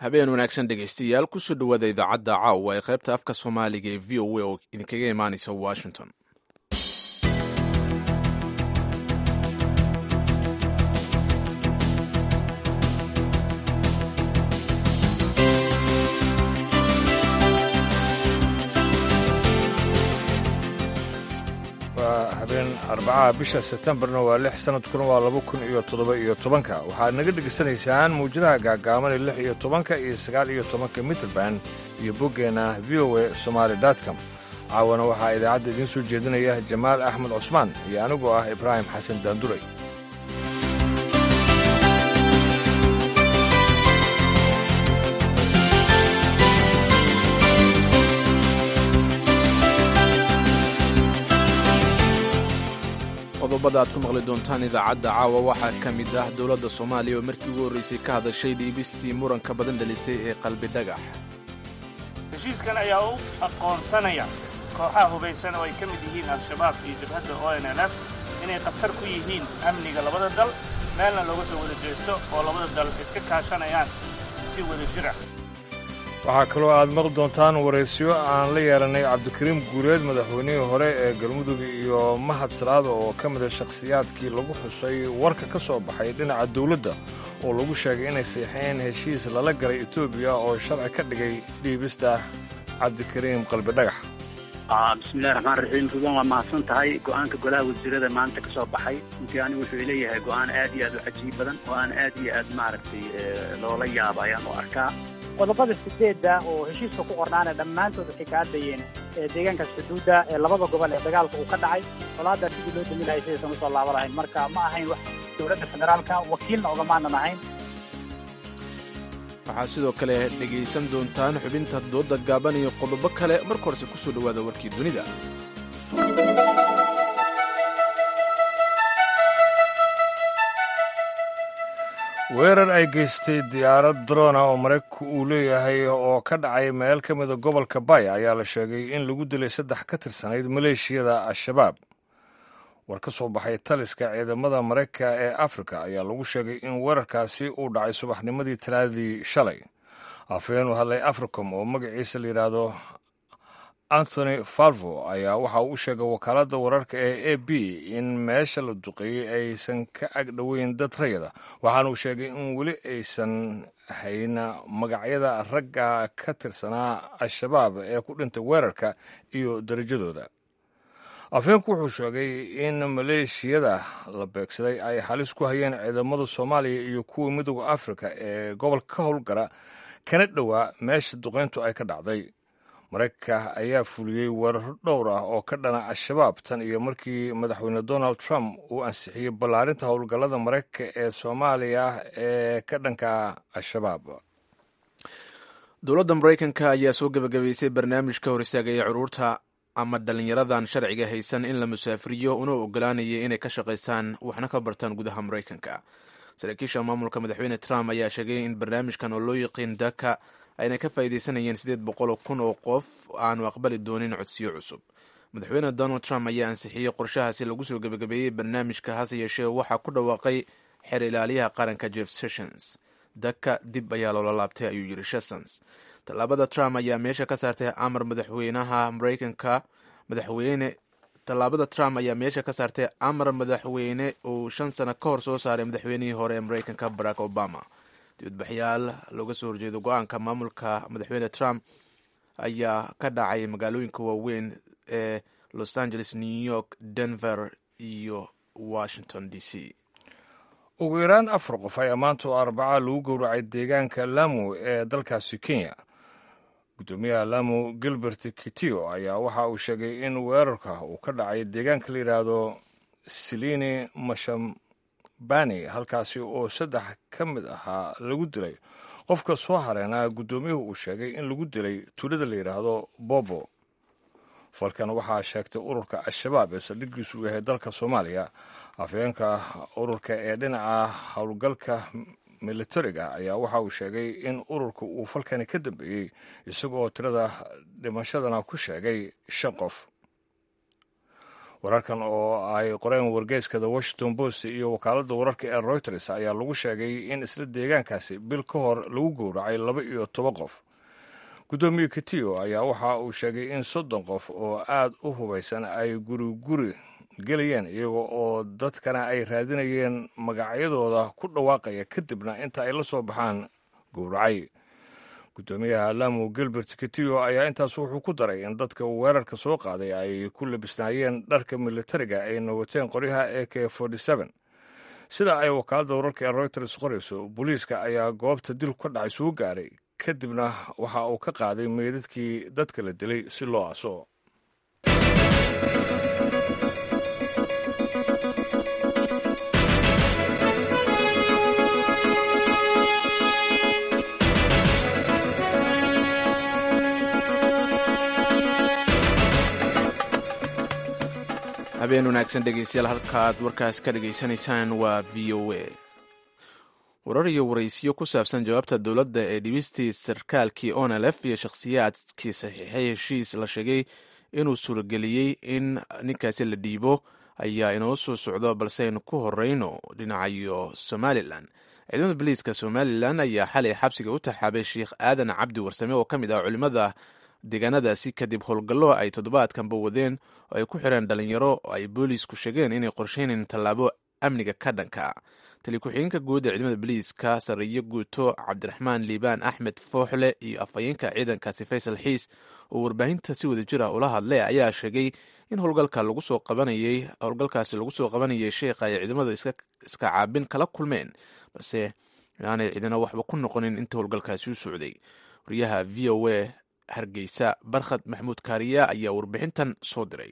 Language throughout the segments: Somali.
habeen wanaagsan dhegaystayaal kusoo dhowaada idaacadda caawa ee qaybta afka soomaaliga ee v o a oo idinkaga imaanaysa washington waa habeen arbacaha bisha sebtembarna waa lix sanadkuna waa laba kun iyo toddoba iyo tobanka waxaad naga dhegaysanaysaan mawjadaha gaagaaban ee lix iyo tobanka iyo sagaal iyo tobanka mitrband iyo boggeenna v o a somaali com caawana waxaa idaacadda idiin soo jeedinaya jamaal axmed cusmaan iyo anigoo ah ibraahim xasan daanduray qodobada aad ku maqli doontaan idaacadda caawa waxaa ka mid ah dowladda soomaaliya oo markii ugu horraysay ka hadashay dhiibistii muranka badan dhalisay ee qalbi dhagax heshiiskan ayaa u aqoonsanaya kooxaha hubaysan oo ay ka mid yihiin al-shabaab iyo jabhadda o n l f inay khatar ku yihiin amniga labada dal meelna looga soo wada jeesto oo labada dal iska kaashanayaan si wada jir ah waxaa kaloo aad maqli doontaan waraysyo aan la yeelanay cabdikariim guureed madaxweynihii hore ee galmudug iyo mahad salaada oo ka mida shakhsiyaadkii lagu xusay warka ka soo baxay dhinaca dawladda oo lagu sheegay inay seexeen heshiis lala galay etoobiya oo sharci ka dhigay dhiibista cabdikariim qalbidhagax bismillahi raxmaan raxiim ruban waa mahadsan tahay go'aanka golaha wasiirada maanta ka soo baxay runtii anigu wuxuu leeyahay go'aan aad iyo aad u cajiib badan oo aan aad iyo aad maaragtay loola yaaba ayaan u arkaa qodobada sideedda oo heshiiska ku qornaana dhammaantood waxay ka hadlayeen deegaankaas xuduudda ee labada gobol ee dagaalka uu ka dhacay colaaddaa sidii loo dami lahay sidaysan usoo laaba lahayn marka ma ahayn wax dowladda federaalka wakiilna ogamaanan ahayn waxaad sidoo kale dhegaysan doontaan xubinta doodda gaaban iyo qodobo kale marka horese kusoo dhowaada warkii dunida weerar ay geystay diyaarad drona oo maraykanku uu leeyahay oo ka dhacay meel ka mida gobolka bay ayaa la sheegay in lagu dilay saddex ka tirsanayd maleeshiyada al-shabaab war ka soo baxay taliska ciidamada maraykanka ee afrika ayaa lagu sheegay in weerarkaasi uu dhacay subaxnimadii talaadii shalay afhayeen u hadlay africom oo magaciisa la yidhaahdo anthony falvo ayaa waxa uu u sheegay wakaaladda wararka ee a b in meesha la duqeeyey aysan ka agdhoweyn dad rayada waxaana uu sheegay in weli aysan hayn magacyada ragga ka tirsanaa al-shabaab ee ku dhintay weerarka iyo darajadooda afheenku wuxuu sheegay in maleeshiyada la beegsaday ay halis ku hayeen ciidamada soomaaliya iyo kuwa midooda afrika ee gobolka ka howlgara kana dhowaa meesha duqeyntu ay ka dhacday maraykanka ayaa fuliyey weeraro dhowr ah oo ka dhana al-shabaab tan iyo markii madaxweyne donald trump uu ansixiyey ballaarinta howlgallada maraykanka ee soomaaliya ee ka dhanka al-shabaab dowladda maraykanka ayaa soo gebagabaysay barnaamijka hor istaagaya curuurta ama dhallinyaradan sharciga haysan in la musaafiriyo una ogolaanaya inay ka shaqaystaan waxna ka bartaan gudaha maraykanka saraakiisha maamulka madaxweyne trump ayaa sheegay in barnaamijkan oo loo yaqiin daka ayna ka faa'iidaysanayeen siddeed boqol kun oo qof aanu aqbali doonin codsiyo cusub madaxweyne donald trump ayaa ansixiyey qorshahaasi lagu soo gebagabeeyey barnaamijka hase yeeshee waxaa ku dhawaaqay xeer ilaaliyaha qaranka jeff sessions daka dib ayaa loola laabtay ayuu yiri sessions tallaabada trump ayaa meesha ka saartay amar madaxweynaha maraykanka madaxweyne tallaabada trump ayaa meesha ka saartay amar madaxweyne uu shan sano ka hor soo saaray madaxweynihii hore ee maraykanka barack obama dibadbaxyaal looga soo horjeedo go-aanka maamulka madaxweyne trump ayaa ka dhacay magaalooyinka waaweyn ee los angeles new york denver iyo washington d c ugu yaraan afar qof ayaa maanta oo arbaca lagu gowracay deegaanka lamu ee dalkaasi kenya guddoomiyaha lamu gilbert kitio ayaa waxa uu sheegay in weerarka uu ka dhacay deegaanka la yidhaahdo silini mashambani halkaasi oo saddex ka mid ahaa lagu dilay qofka soo hareena guddoomiyuhu uu sheegay in lagu dilay tuulada la yidhaahdo bobo falkan waxaa sheegtay ururka al-shabaab ee saldhigiisu uu yahay dalka soomaaliya afhayeenka ururka ee dhinaca howlgalka militariga ayaa waxa uu sheegay in ururka uu falkani ka dambeeyey isaga oo tirada dhimashadana ku sheegay shan qof wararkan oo ay qoreen wargeyska the washington post iyo wakaaladda wararka ee reuters ayaa lagu sheegay in isla deegaankaasi bil ka hor lagu gowracay laba iyo toban qof guddoomiye kitiyo ayaa waxa uu sheegay in soddon qof oo aad u hubaysan ay guri guri gelayeen iyaga oo dadkana ay raadinayeen magacyadooda ku dhawaaqaya kadibna inta ay la soo baxaan gowracay guddoomiyaha lamu gilbert kitiyo ayaa intaas wuxuu ku daray in dadka weerarka soo qaaday ay ku labisnaayeen dharka militariga ayna wateen qoryaha e k sida ay wakaaladda wararka ee reuters qorayso booliiska ayaa goobta dil ka dhacay suu gaaray kadibna waxa uu ka qaaday meydadkii dadka la dilay si loo aso habeen wanaagsan dhegeystayaal halkaad warkaas ka dhegaysanaysaan waa v o a warar iyo waraysiyo ku saabsan jawaabta dowladda ee dhibistii sarkaalkii onlf iyo shakhsiyaadkii saxiixay heshiis la sheegay inuu suurageliyey in ninkaasi la dhiibo ayaa inoo soo socdo balse aynu ku horeyno dhinacayo somalilan ciidamada boliiska somalilan ayaa xalay xabsiga u taxaabay sheikh aadan cabdi warsame oo ka mid ah culimmada deegaanadaasi kadib howlgallo ay toddobaadkanba wadeen oo ay ku xireen dhalinyaro oo ay boolisku sheegeen inay qorsheyneen tallaabo amniga ka dhanka tali ku-xigeenka guud ee ciidamada boliiska sarreeye guuto cabdiraxmaan liibaan axmed fooxle iyo afhayeenka ciidankaasi faysal xiis oo warbaahinta si wada jir ah ula hadlay ayaa sheegay in howlgalka lagu soo qabanayay howlgalkaasi lagu soo qabanayay sheekha ay ciidamadu iska caabin kala kulmeen balse inaanay ciidana waxba ku noqonin inta howlgalkaasi u socday wariyaha v o a hargeysa barkhad maxamuud kaariya ayaa warbixintan soo diray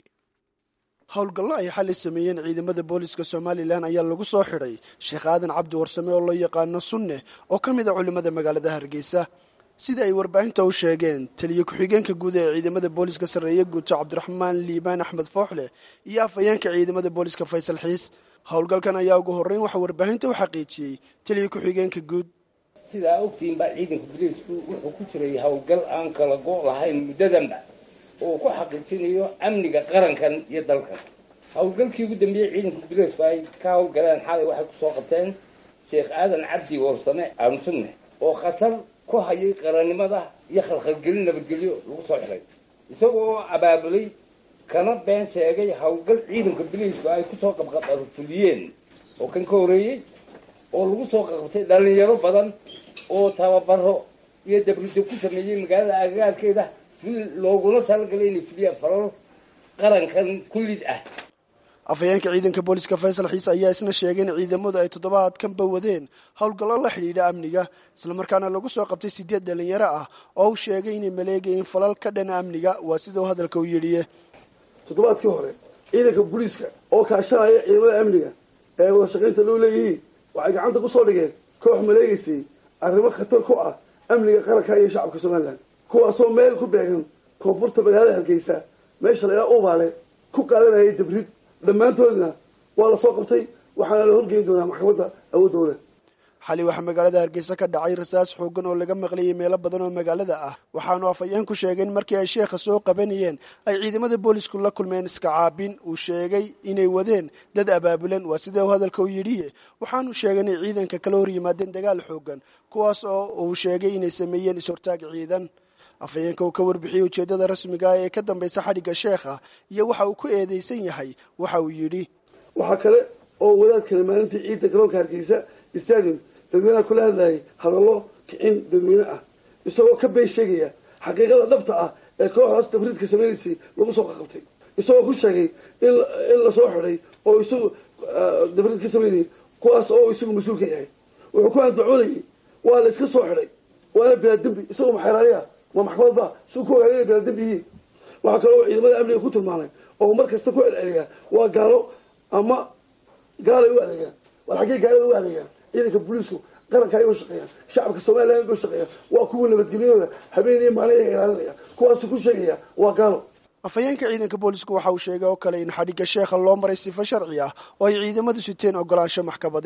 howlgallo ay xali sameeyeen ciidamada booliska somalilan ayaa lagu soo xidhay sheekh aadan cabdi warsame oo loo yaqaano sunne oo ka mid a culimmada magaalada hargeysa sida ay warbaahinta u sheegeen taliye ku-xigeenka guud ee ciidamada booliska sarreeye guuto cabdiraxmaan liibaan axmed fooxle iyo afhayeenka ciidamada booliska faysal xiis howlgalkan ayaa ugu horreyn waxaa warbaahinta u xaqiijiyey taliye ku-xigeenka guud sidaa ogtihiin baa ciidanka boliisku wuxuu ku jiray howlgal aan kala go' lahayn muddadanba oo ku xaqiijinayo amniga qarankan iyo dalkan howlgalkii ugu dambeeyey ciidanka boliisku ay ka howlgaleen xalay waxay kusoo qabteen sheekh aadan cabdi warsame aamusunne oo khatar ku hayay qarannimada iyo khalkhalgelin nabadgelyo lagu soo xiray isagoo abaabulay kana been sheegay howlgal ciidanka boliisku ay kusoo qabqabfuliyeen oo kan ka horeeyey oo lagu soo qabtay dhalinyaro badan oo tababaro iyo dabrido ku sameeyey magaalada agagaarkeeda looguna talagalay inay fuliyaan falal qarankan kullid ah afhayeenka ciidanka booliska faysal xiise ayaa isna sheegay in ciidamadu ay toddobaadkanba wadeen howlgallo la xidhiidha amniga islamarkaana lagu soo qabtay sideed dhalinyaro ah oo uu sheegay inay maleegayeen falal ka dhana amniga waa sida uu hadalka u yidhiye toddobaadkii hore ciidanka booliiska oo kaashanaya ciidamada amniga ee wada shaqaynta loo leeyihiin waxay gacanta kusoo dhigeen koox maleegaysay arrimo khatar ku ah amniga qaranka iyo shacabka somalilan kuwaasoo meel ku beegan koonfurta magaalada hargeysa meesha lagaa ubaale ku qaadanayay dabrid dhammaantoodna waa lasoo qabtay waxaana la horgeyn doonaa maxkamadda awoodooda xali waxaa magaalada hargeysa ka dhacay rasaas xoogan oo laga maqlayay meelo badan oo magaalada ah waxaanu afhayeenku sheegay in markii ay sheekha soo qabanayeen ay ciidamada boolisku la kulmeen iska caabin uu sheegay inay wadeen dad abaabulan waa sida uu hadalka u yidhiye waxaanu sheegay inay ciidanka kala hor yimaadeen dagaal xoogan kuwaas oo uu sheegay inay sameeyeen is-hortaag ciidan afhayeenka uu ka warbixiyey ujeeddada rasmiga ah ee ka dambaysa xadhigga sheekha iyo waxa uu ku eedeysan yahay waxa uu yidhi waxaa kale oo wadaad kale maalintii ciidda garoonka hargeysa stadium dadweynaha kula hadlayay hadallo kicin dadweyne ah isagoo ka been sheegaya xaqiiqada dhabta ah ee kooxdaas tabriidka sameynaysay lagu soo qaqabtay isagoo ku sheegay in lasoo xidhay oo isagu dabriid ka sameynayay kuwaas oo isagu mas-uulka yahay wuxuu ku andacoonayay waa la iska soo xidhay waana bilaadembi isagoo maxeeraaya waa maxkamadba siu ku ogaada inay bilaadembi yihiin waxaa kaloo ciidamada amniga ku tilmaamay oo mar kasta ku celceliyaa waa gaalo ama gaalay u adeegaan war xaggee gaalada u adeegaan ciidanka booliisku qaranka ay u shaqeeyaan shacabka somalilan u shaqeeya waa kuwa nabadgelyadooda habeen iyo maalin ay ilaalinaya kuwaasu ku sheegaya waa gaalo afhayeenka ciidanka boolisku waxa uu sheegay oo kale in xadhigga sheekha loo maray sifo sharci ah oo ay ciidamadu siteen ogolaansho maxkamadeed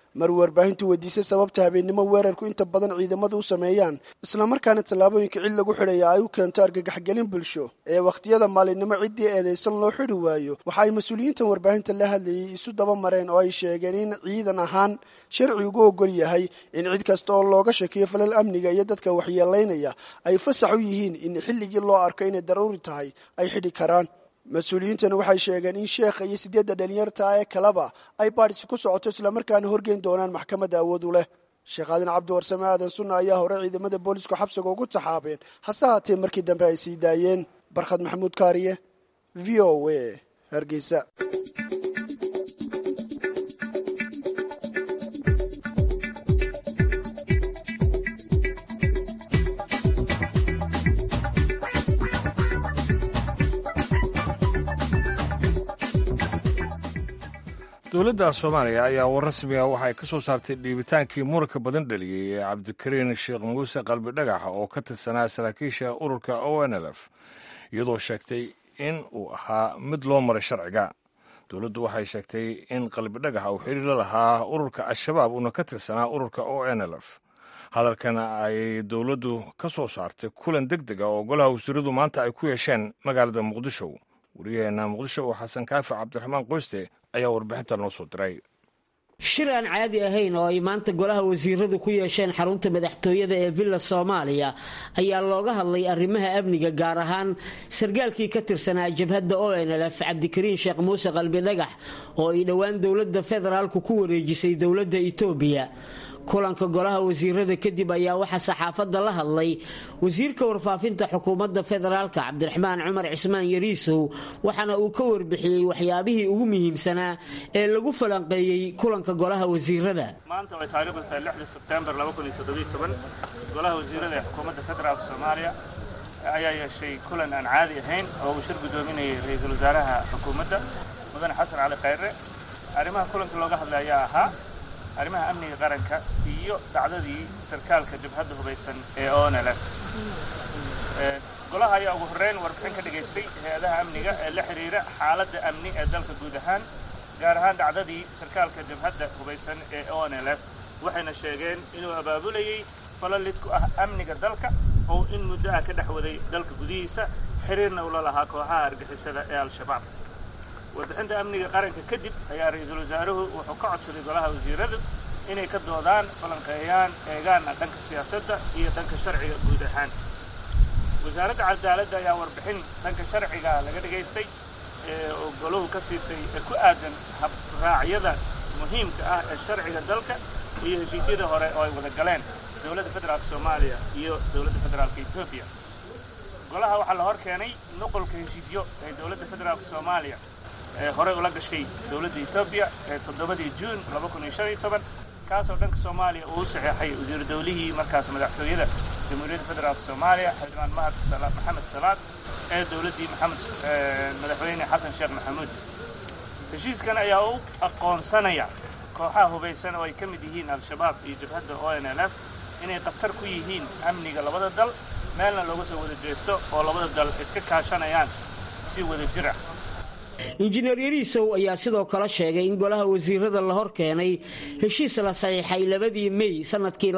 mar warbaahintu weydiisay sababta habeennimo weerarku inta badan ciidamadu u sameeyaan islamarkaana tallaabooyinka cid lagu xidhaya ay u keento argagaxgelin bulsho ee wakhtiyada maalinimo ciddii eedaysan loo xidhi waayo waxa ay mas-uuliyiintan warbaahinta la hadlayay isu daba mareen oo ay sheegeen in ciidan ahaan sharci ugu ogol yahay in cid kasta oo looga shakiyo falal amniga iyo dadka waxyeelaynaya ay fasax u yihiin in xilligii loo arko inay daruuri tahay ay xidhi karaan mas-uuliyiintani waxay sheegeen in sheekha iyo siddeedda dhalinyarta ee kaleba ay baadhisi ku socoto islamarkaana horgeyn doonaan maxkamadda awood u leh sheekh aadan cabdiwarsame aadan sunna ayaa hore ciidamada boolisku xabsiga ugu taxaabeen hase haatee markii dambe ay sii daayeen barkhad maxamuud kaariye v o a hargeysa dowladda soomaaliya ayaa war rasmiga waxay ka soo saartay dhiibitaankii muranka badan dhaliyey ee cabdikariin sheekh muuse qalbi dhagax oo ka tirsanaa saraakiisha ururka o n l f iyadoo sheegtay in uu ahaa mid loo maray sharciga dowladdu waxay sheegtay in qalbi dhagax uu xidhiir la lahaa ururka al-shabaab uuna ka tirsanaa ururka o n l f hadalkana ay dowladdu ka soo saartay kulan deg dega oo golaha wasiiradu maanta ay ku yeesheen magaalada muqdisho wariyaheenna muqdisho oo xasan kaafi cabdiraxmaan qoyste ayaa warbixinta noo soo diray shir aan caadi ahayn oo ay maanta golaha wasiiradu ku yeesheen xarunta madaxtooyada ee villa soomaaliya ayaa looga hadlay arrimaha amniga gaar ahaan sargaalkii ka tirsanaa jabhadda o n l f cabdikariin sheekh muuse qalbi dhagax oo ay dhowaan dowladda federaalku ku wareejisay dowladda itoobiya kulanka golaha wasiirada kadib ayaa waxaa saxaafadda la hadlay wasiirka warfaafinta xukuumadda federaalka cabdiraxmaan cumar cismaan yariisow waxaana uu ka warbixiyey waxyaabihii ugu muhiimsanaa ee lagu falanqeeyey kulanka golaha wasiirada maanta way taariikhdu tahay lixda sebtembar golaha wasiirada ee xukuumadda federaalka soomaaliya ayaa yeeshay kulan aan caadi ahayn oo uu shir guddoominayay ra-iisul wasaaraha xukuumadda mudane xasan cali khayre arrimaha kulanka looga hadlay ayaa ahaa arrimaha amniga qaranka iyo dhacdadii sarkaalka jabhadda hubaysan ee onlf golaha ayaa ugu horreyn warbixin ka dhagaystay hay-adaha amniga ee la xidhiira xaaladda amni ee dalka guud ahaan gaar ahaan dhacdadii sarkaalka jabhadda hubaysan ee onlf waxayna sheegeen inuu abaabulayey falalid ku ah amniga dalka oo in muddo ah ka dhex waday dalka gudihiisa xiriirna ula lahaa kooxaha argixisada ee al-shabaab warbixinta amniga qaranka kadib ayaa ra-iisul wasaaruhu wuxuu ka codsaday golaha wasiiradu inay ka doodaan falanqeeyaan eegaana dhanka siyaasadda iyo dhanka sharciga guud ahaan wasaaradda cadaaladda ayaa warbixin dhanka sharciga laga dhagaystay ee oo goluhu ka siisay ee ku aadan habraacyada muhiimka ah ee sharciga dalka iyo heshiisyada hore oo ay wada galeen dowladda federaalka soomaaliya iyo dowladda federaalka etoobiya golaha waxaa la hor keenay nuqolka heshiisyo ee dowladda federaalka soomaaliya ee horey ula gashay dowladda etoobiya ee toddobadii juun kaasoo dhanka soomaaliya uu u saxeexay wasiiru dawlihii markaas madaxtooyada jamhuuriyadda federaalka soomaaliya xildhibaan mahad maxamed salaad ee dowladdii maxamed madaxweyne xasan sheekh maxamuud heshiiskan ayaa u aqoonsanaya kooxaha hubaysan oo ay ka mid yihiin al-shabaab iyo jabhadda o n l f inay khatar ku yihiin amniga labada dal meelna looga soo wada jeesto oo labada dal iska kaashanayaan si wada jir ah injineer yariisow ayaa sidoo kale sheegay in golaha wasiirada la hor keenay heshiis la saxiixay labadii mey sanadkii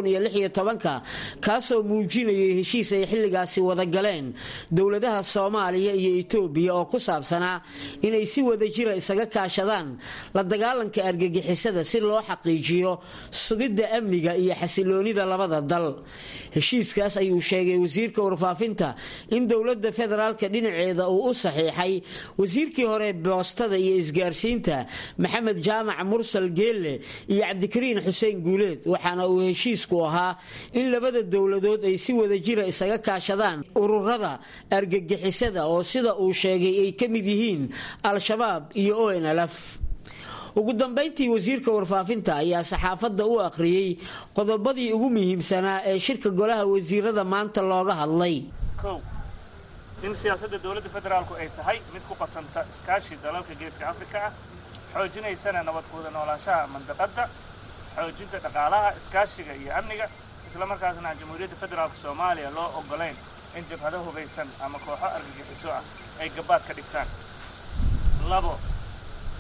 kaasoo muujinayay heshiis ay xilligaasi wada galeen dowladaha soomaaliya iyo etoobiya oo ku saabsanaa inay si wada jira isaga kaashadaan la dagaalanka argagixisada si loo xaqiijiyo sugidda amniga iyo xasiloonida labada dal heshiiskaas ayuu sheegay wasiirka warfaafinta in dowladda federaalka dhinaceeda uu u saxiixay wasiirkii hore boostada iyo isgaarsiinta maxamed jaamac mursal geelle iyo cabdikariin xuseen guuleed waxaana uu heshiisku ahaa in labada dowladood ay si wada jira isaga kaashadaan ururada argagixisada oo sida uu sheegay ay ka mid yihiin al-shabaab iyo o n lf ugu dambayntii wasiirka warfaafinta ayaa saxaafadda u akhriyey qodobadii ugu muhiimsanaa ee shirka golaha wasiirada maanta looga hadlay in siyaasadda dowladda federaalku ay tahay mid ku qatanta iskaashi dalalka geeska afrika ah xoojinaysana nabad kuwada noolaanshaha mandaqadda xoojinta dhaqaalaha iskaashiga iyo amniga islamarkaasna aan jamhuuriyadda federaalka soomaaliya loo oggolayn in jabhado hubaysan ama kooxo argagixiso ah ay gabaad ka dhigtaan labo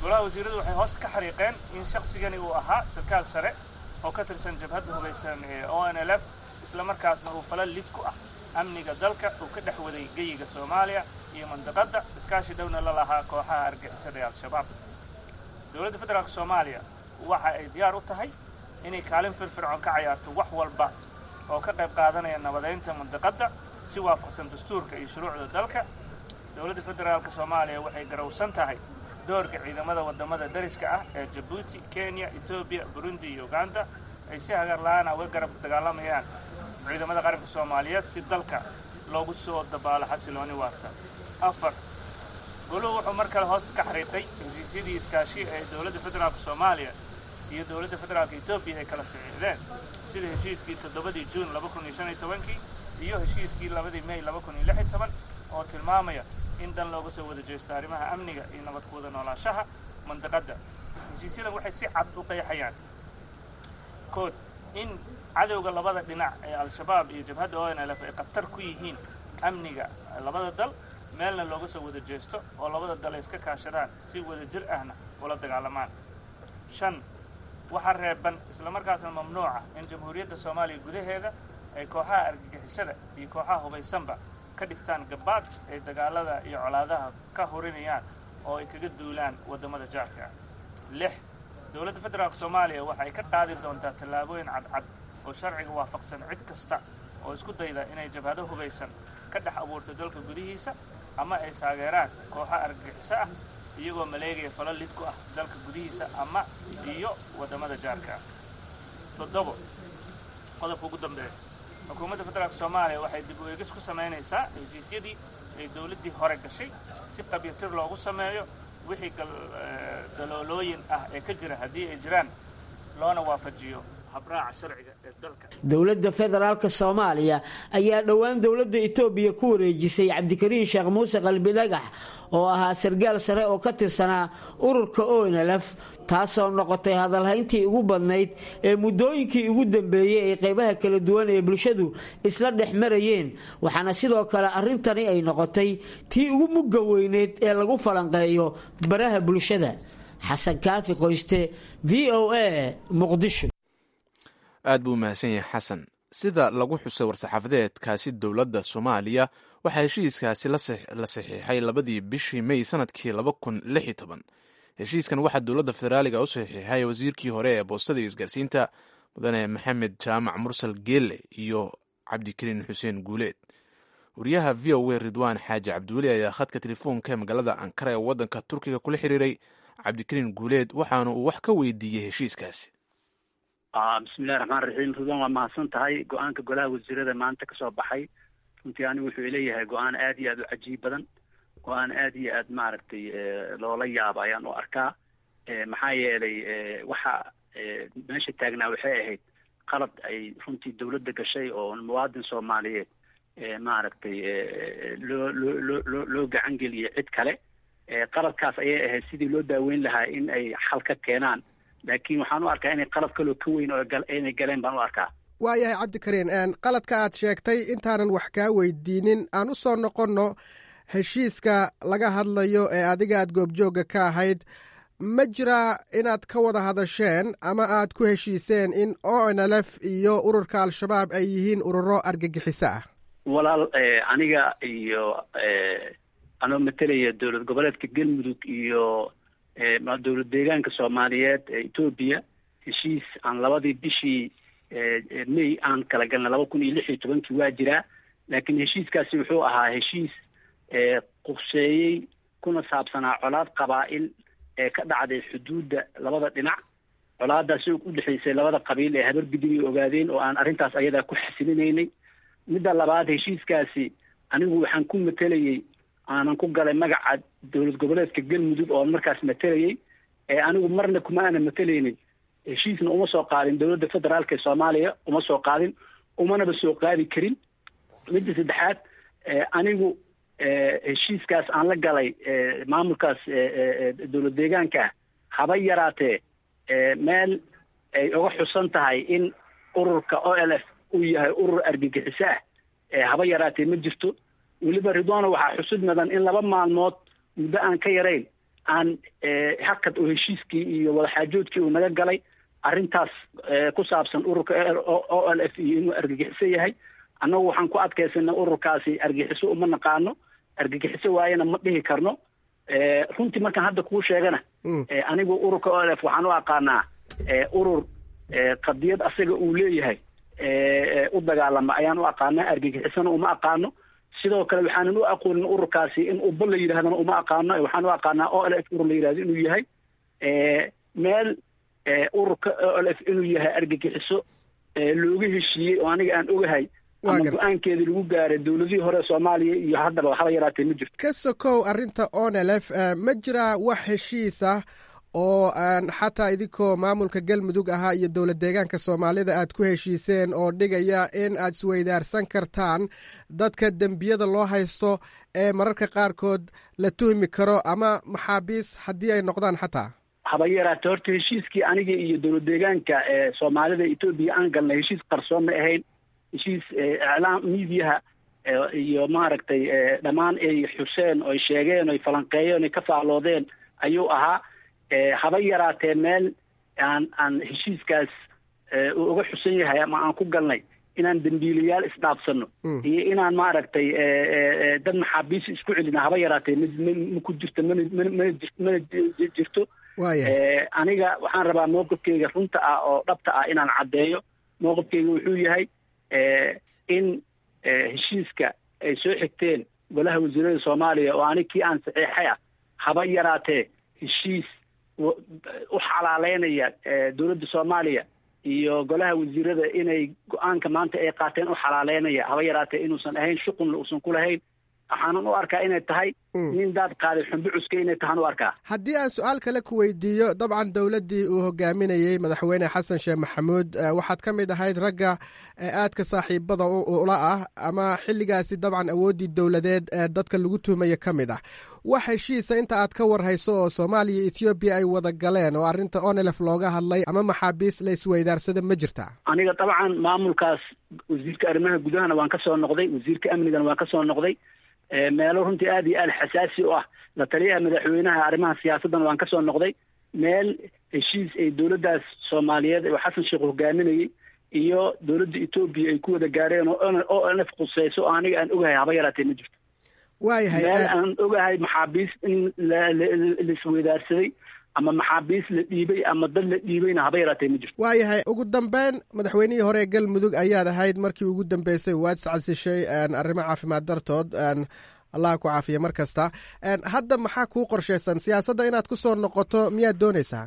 golaha wasiiradu waxay hoos ka xariiqeen in shaqsigani uu ahaa sarkaal sare oo ka tirsan jabhadda hubaysan ee o n l f islamarkaasna uu fala lid ku ah amniga dalka uu ka dhex waday geyiga soomaaliya iyo mandaqadda iskaashi dhowna la lahaa kooxaha argixisada ee al-shabaab dowladda federaalk soomaaliya waxa ay diyaar u tahay inay kaalin firfircoon ka cayaarto wax walba oo ka qayb qaadanaya nabadaynta mandaqadda si waafaqsan dastuurka iyo shuruucda dalka dowladda federaalk soomaaliya waxay garowsan tahay doorka ciidamada waddamada dariska ah ee jabuuti kenya etoobiya burundi iyo uganda ay si hagar la-aana uga garab dagaalamayaan ciidamada qaranka soomaaliyeed si dalka loogu soo dabaalo xasilooni waarta afar goluhu wuxuu mar kale hoos ka xariiqay heshiisyadii iskaashi ee dowladda federaalk soomaaliya iyo dowladda federaalka etoobiya ay kala saxiixdeen sida heshiiskii toddobadii juun laba kun iyo shan iyo tobankii iyo heshiiskii labadii may laba kun iyo lix iyo toban oo tilmaamaya in dan looga soo wada jeesto arrimaha amniga iyo nabad ku wada noolaanshaha mandaqadda heshiisyadan waxay si cad u qeexayaan kood in cadowga labada dhinac ee al-shabaab iyo jabhadda o n l f ay khatar ku yihiin amniga labada dal meelna looga soo wada jeesto oo labada dal ay iska kaashadaan si wada jir ahna ula dagaalamaan shan waxaa reeban islamarkaasna mamnuuca in jamhuuriyadda soomaaliya gudaheeda ay kooxaha argagixisada iyo kooxaha hubaysanba ka dhigtaan gabaad ay dagaalada iyo colaadaha ka hurinayaan oo ay kaga duulaan waddamada jaarka ah lix dowladda federaalk soomaaliya waxa ay ka qaadi doontaa tallaabooyin cadcad oo sharciga waafaqsan cid kasta oo isku dayda inay jabhado hubaysan ka dhex abuurto dalka gudihiisa ama ay taageeraan kooxa argagixiso ah iyagoo maleegaya falo lid ku ah dalka gudihiisa ama iyo waddamada jaarka ah toddobo qodobka ugu dambeeya xukuumadda federaalk soomaaliya waxay dib u eegis ku samaynaysaa heshiisyadii ay dowladdii hore gashay si qabyatir loogu sameeyo wixii daloolooyin ah ee ka jira haddii ay jiraan loona waafajiyo habraaca sharciga ee dalka dowladda federaalk soomaaliya ayaa dhowaan dowladda etoobiya ku wareejisay cabdikariin sheekh muuse qalbi dhagax oo ahaa sargaal sare oo ka tirsanaa ururka onlf taasoo noqotay hadalhayntii ugu badnayd ee muddooyinkii ugu dambeeyey ee qaybaha kala duwan ee bulshadu isla dhex marayeen waxaana sidoo kale arrintani ay noqotay tii ugu mugga weyneyd ee lagu falanqeeyo baraha bulshada xasan kaafi qoyste v o a muqdisho aad buu mahadsan yahay xasan sida lagu xusay war-saxaafadeedkaasi dowladda soomaaliya waxaa heshiiskaasi la saxiixay labadii bishii may sanadkii laba kun lix iyo toban heshiiskan waxaa dowladda federaaliga u saxiixay wasiirkii hore ee boostada iyo isgaarsiinta mudane maxamed jaamac mursal geelle iyo cabdikariin xuseen guuleed wariyaha v o a ridwaan xaaji cabdiweli ayaa khadka telefoonka ee magaalada ankara ee waddanka turkiga kula xiriiray cabdikariin guuleed waxaana uu wax ka weydiiyey heshiiskaasi bismillahi raxmaan raxiim ridwan waa mahadsan tahay go-aanka golaha wasiirada maanta kasoo baxay runtii anigu wuxuu leeyahay go-aan aad iyo aad u cajiib badan go-aan aad iyo aad maaragtay loola yaabo ayaan u arkaa maxaa yeelay waxa meesha taagnaa waxay ahayd qalad ay runtii dawladda gashay oo muwaadin soomaaliyeed maaragtay loo loo loo loo loo gacan geliyay cid kale qaladkaas ayay ahayd sidii loo daaweyn lahaa in ay xal ka keenaan laakiin waxaan u arkaa inay qalab kaloo ka weyn oo inay galeen baan u arkaa waayahay cabdikariin qaladka aad sheegtay intaanan wax kaa weydiinin aan u soo noqonno heshiiska laga hadlayo ee adiga aad goobjoogga ka ahayd ma jiraa inaad ka wada hadasheen ama aad ku heshiiseen in o n l f iyo ururka al-shabaab ay yihiin ururo argagixiso ah walaal aniga iyo anoo matalaya dowlad goboleedka galmudug iyo dowlad deegaanka soomaaliyeed ee etoobiya heshiis aan labadii bishii may aan kala galnay laba kun iyo lix iyo tobankii waa jiraa laakiin heshiiskaasi wuxuu ahaa heshiis quseeyey kuna saabsanaa colaad qabaa'il ee ka dhacday xuduudda labada dhinac colaadaasi u dhexaysay labada qabiil ee habar gudub ay ogaadeen oo aan arrintaas ayadaa ku xasilinaynay midda labaad heshiiskaasi anigu waxaan ku matelayey aanan ku galay magaca dowlad goboleedka galmudug oo markaas matelayey ee anigu marna kuma aanan matelaynin heshiisna uma soo qaadin dowladda federaalka ee soomaaliya uma soo qaadin umanaba soo qaadi karin midda saddexaad anigu heshiiskaas aan la galay maamulkaas dowlad deegaanka ah haba yaraatee meel ay uga xusan tahay in ururka o l f uu yahay urur argagixiso ah haba yaraatee ma jirto weliba ridwano waxaa xusud mudan in laba maalmood muddo aan ka yarayn aan hakad oo heshiiskii iyo wadaxaajoodkii uu naga galay arrintaas ku saabsan ururka o l f iyo inuu argagixiso yahay annagu waxaan ku adkaysanay ururkaasi argagixiso uma naqaano argagixiso waayana ma dhihi karno runtii markaan hadda kuu sheegana anigu ururka o l f waxaan u aqaanaa urur qadiyad asaga uu leeyahay u dagaalama ayaan u aqaanaa argagixisana uma aqaano sidoo kale waxaanan u aqoonin ururkaasi in uba la yidhahdana uma aqaano waxaan u aqaanaa o l f urur la yidhahdo inuu yahay meel ururka o l f inuu yahay argagixiso looga heshiiyey oo aniga aan ogahay ama go-aankeedii lagu gaaray dowladihii hore soomaaliya iyo haddaba haba yaraatee ma jirto ka sokow arrinta onelf ma jiraa wax heshiis ah oo aan xataa idinkoo maamulka galmudug ahaa iyo dowlad deegaanka soomaalida aad ku heshiiseen oo dhigaya in aad isweydaarsan kartaan dadka dembiyada loo haysto ee mararka qaarkood la tuhmi karo ama maxaabiis haddii ay noqdaan xataa haba yaraate horta heshiiskii aniga iyo dowlad deegaanka ee soomaalida etoobiya aan galnay heshiis qarsoon ma ahayn heshiis iclaam miidiyaha iyo maaragtay dhammaan ay xuseen oy sheegeen oy falanqeeyeen oy ka faalloodeen ayuu ahaa haba yaraatee meel aan aan heshiiskaas uu uga xusan yahay ama aan ku galnay inaan dembiilayaal isdhaafsano iyo inaan maaragtay dad maxaabiis isku celina haba yaraatee m ma ku jirto mana mana mana mana jirto aniga waxaan rabaa mowqifkeyga runta ah oo dhabta ah inaan caddeeyo mowqifkeyga wuxuu yahay in heshiiska ay soo xigteen golaha wasiirada soomaaliya oo anig kii aan saxiixay ah haba yaraatee heshiis u xalaaleynaya dowladda soomaaliya iyo golaha wasiirada inay go-aanka maanta ay qaateen u xalaaleynaya haba yaraatee inuusan ahayn shuqunna uusan ku lahayn waxaanan u arkaa inay tahay nin daad qaaday xumbi cuska inay tahaan u arkaa haddii aan su-aal kale ku weydiiyo dabcan dowladdii uu hogaaminayey madaxweyne xasan sheekh maxamuud waxaad ka mid ahayd ragga aadka saaxiibada ula ah ama xilligaasi dabcan awooddii dowladeed ee dadka lagu tuhmaya ka mid ah wax heshiisa inta aad ka warhayso oo soomaaliya iyo ethoobiya ay wada galeen oo arrinta onelef looga hadlay ama maxaabiis la isweydaarsada ma jirtaa aniga dabcan maamulkaas wasiirka arrimaha gudahana waan ka soo noqday wasiirka amnigana waan ka soo noqday meelo runtii aada iyo aada xasaasi u ah la taliyaha madaxweynaha arrimaha siyaasaddana waan ka soo noqday meel heshiis ay dowladdaas soomaaliyeed oo xasan sheekh hogaaminayey iyo dowladda etoobiya ay ku wada gaareen oo o nf khuseyso oo aniga aan ogahay haba yaraatee ma jirto waayahay meel aan ogahay maxaabiis in laisweydaarsaday ama maxaabiis la dhiibay ama dad la dhiibayna haba yaraatee ma jirto waayahay ugu dambeyn madaxweynihii hore ee galmudug ayaad ahayd markii ugu dambeysay waad iscasishay arrimo caafimaad dartood allah ku caafiya mar kasta hadda maxaa kuu qorshaysan siyaasadda inaad ku soo noqoto miyaad doonaysaa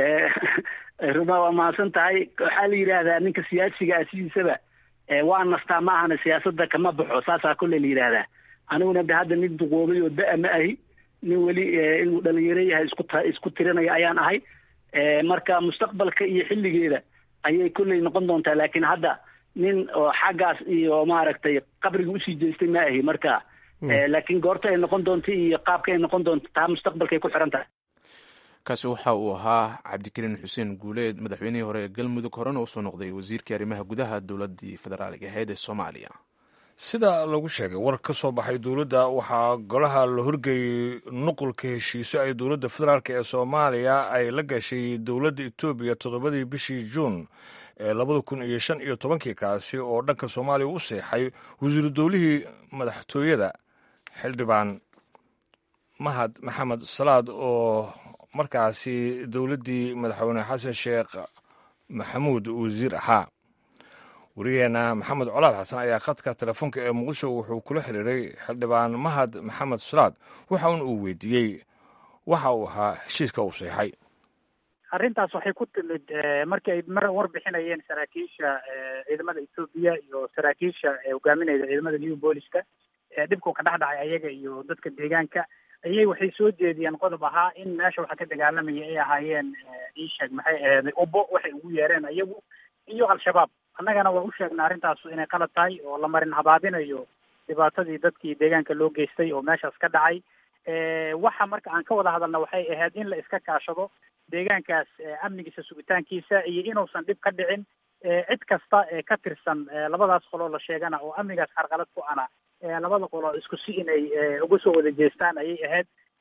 ruma waa mahadsan tahay waxaa la yidhaahdaa ninka siyaasiga ah sidiisaba waa nastaa ma ahana siyaasadda kama baxo saasaa kolley la yidhaahdaa aniguna de hadda nin duqoobay oo da- ma ahi nin weli inuu dhalinyaro yahay isku t isku tirinaya ayaan ahay marka mustaqbalka iyo xilligeeda ayay kolley noqon doontaa laakiin hadda nin oo xaggaas iyo maaragtay qabriga usii jeestay ma ahi marka laakiin goorta ay noqon doonto iyo qaabka ay noqon doonto taa mustaqbalkay ku xiran tahay kaasi waxa uu ahaa cabdikariin xuseen guuleed madaxweynihii hore ee galmudug horena usoo noqday wasiirkii arrimaha gudaha dowladdii federaaliga ahayd ee soomaaliya sida lagu sheegay war ka soo baxay dowladda waxaa golaha la horgeeyey nuqulka heshiiso ay dowladda federaalk ee soomaaliya ay la gashay dowladda etoobiya toddobadii bishii juun ee labada kun iyo shan iyo tobankii kaasi oo dhanka soomaaliya u seexay wasiiru dowlihii madaxtooyada xildhibaan mahad maxamed salaad oo markaasi dowladdii madaxweyne xasan sheekh maxamuud wasiir ahaa wariyaheena maxamed colaad xasan ayaa khadka telefoonka ee muqdisho wuxuu kula xiriiray xildhibaan mahad maxamed salaad waxauna uu weydiiyey waxa uu ahaa heshiiska uu seexay arrintaas waxay ku timid markii ay mar warbixinayeen saraakiisha ciidamada etoobiya iyo saraakiisha hogaaminayda ciidamada new booliska dhibkuu ka dhex dhacay ayaga iyo dadka deegaanka ayay waxay soo jeediyeen qodob ahaa in meesha waxa ka dagaalamaya ay ahaayeen iisheeg maxay aheeday ubo waxay ugu yeereen ayagu iyo al-shabaab annagana waa u sheegnay arrintaasu inay qalad tahay oo la marin habaabinayo dhibaatadii dadkii deegaanka loo geystay oo meeshaas ka dhacay waxa marka aan ka wada hadalna waxay ahayd in la iska kaashado deegaankaas amnigiisa sugitaankiisa iyo inuusan dhib ka dhicin cid kasta ee ka tirsan labadaas qoloo la sheegana oo amnigaas carqalad ku ana labada qolo isku si inay uga soo wada jeestaan ayay ahayd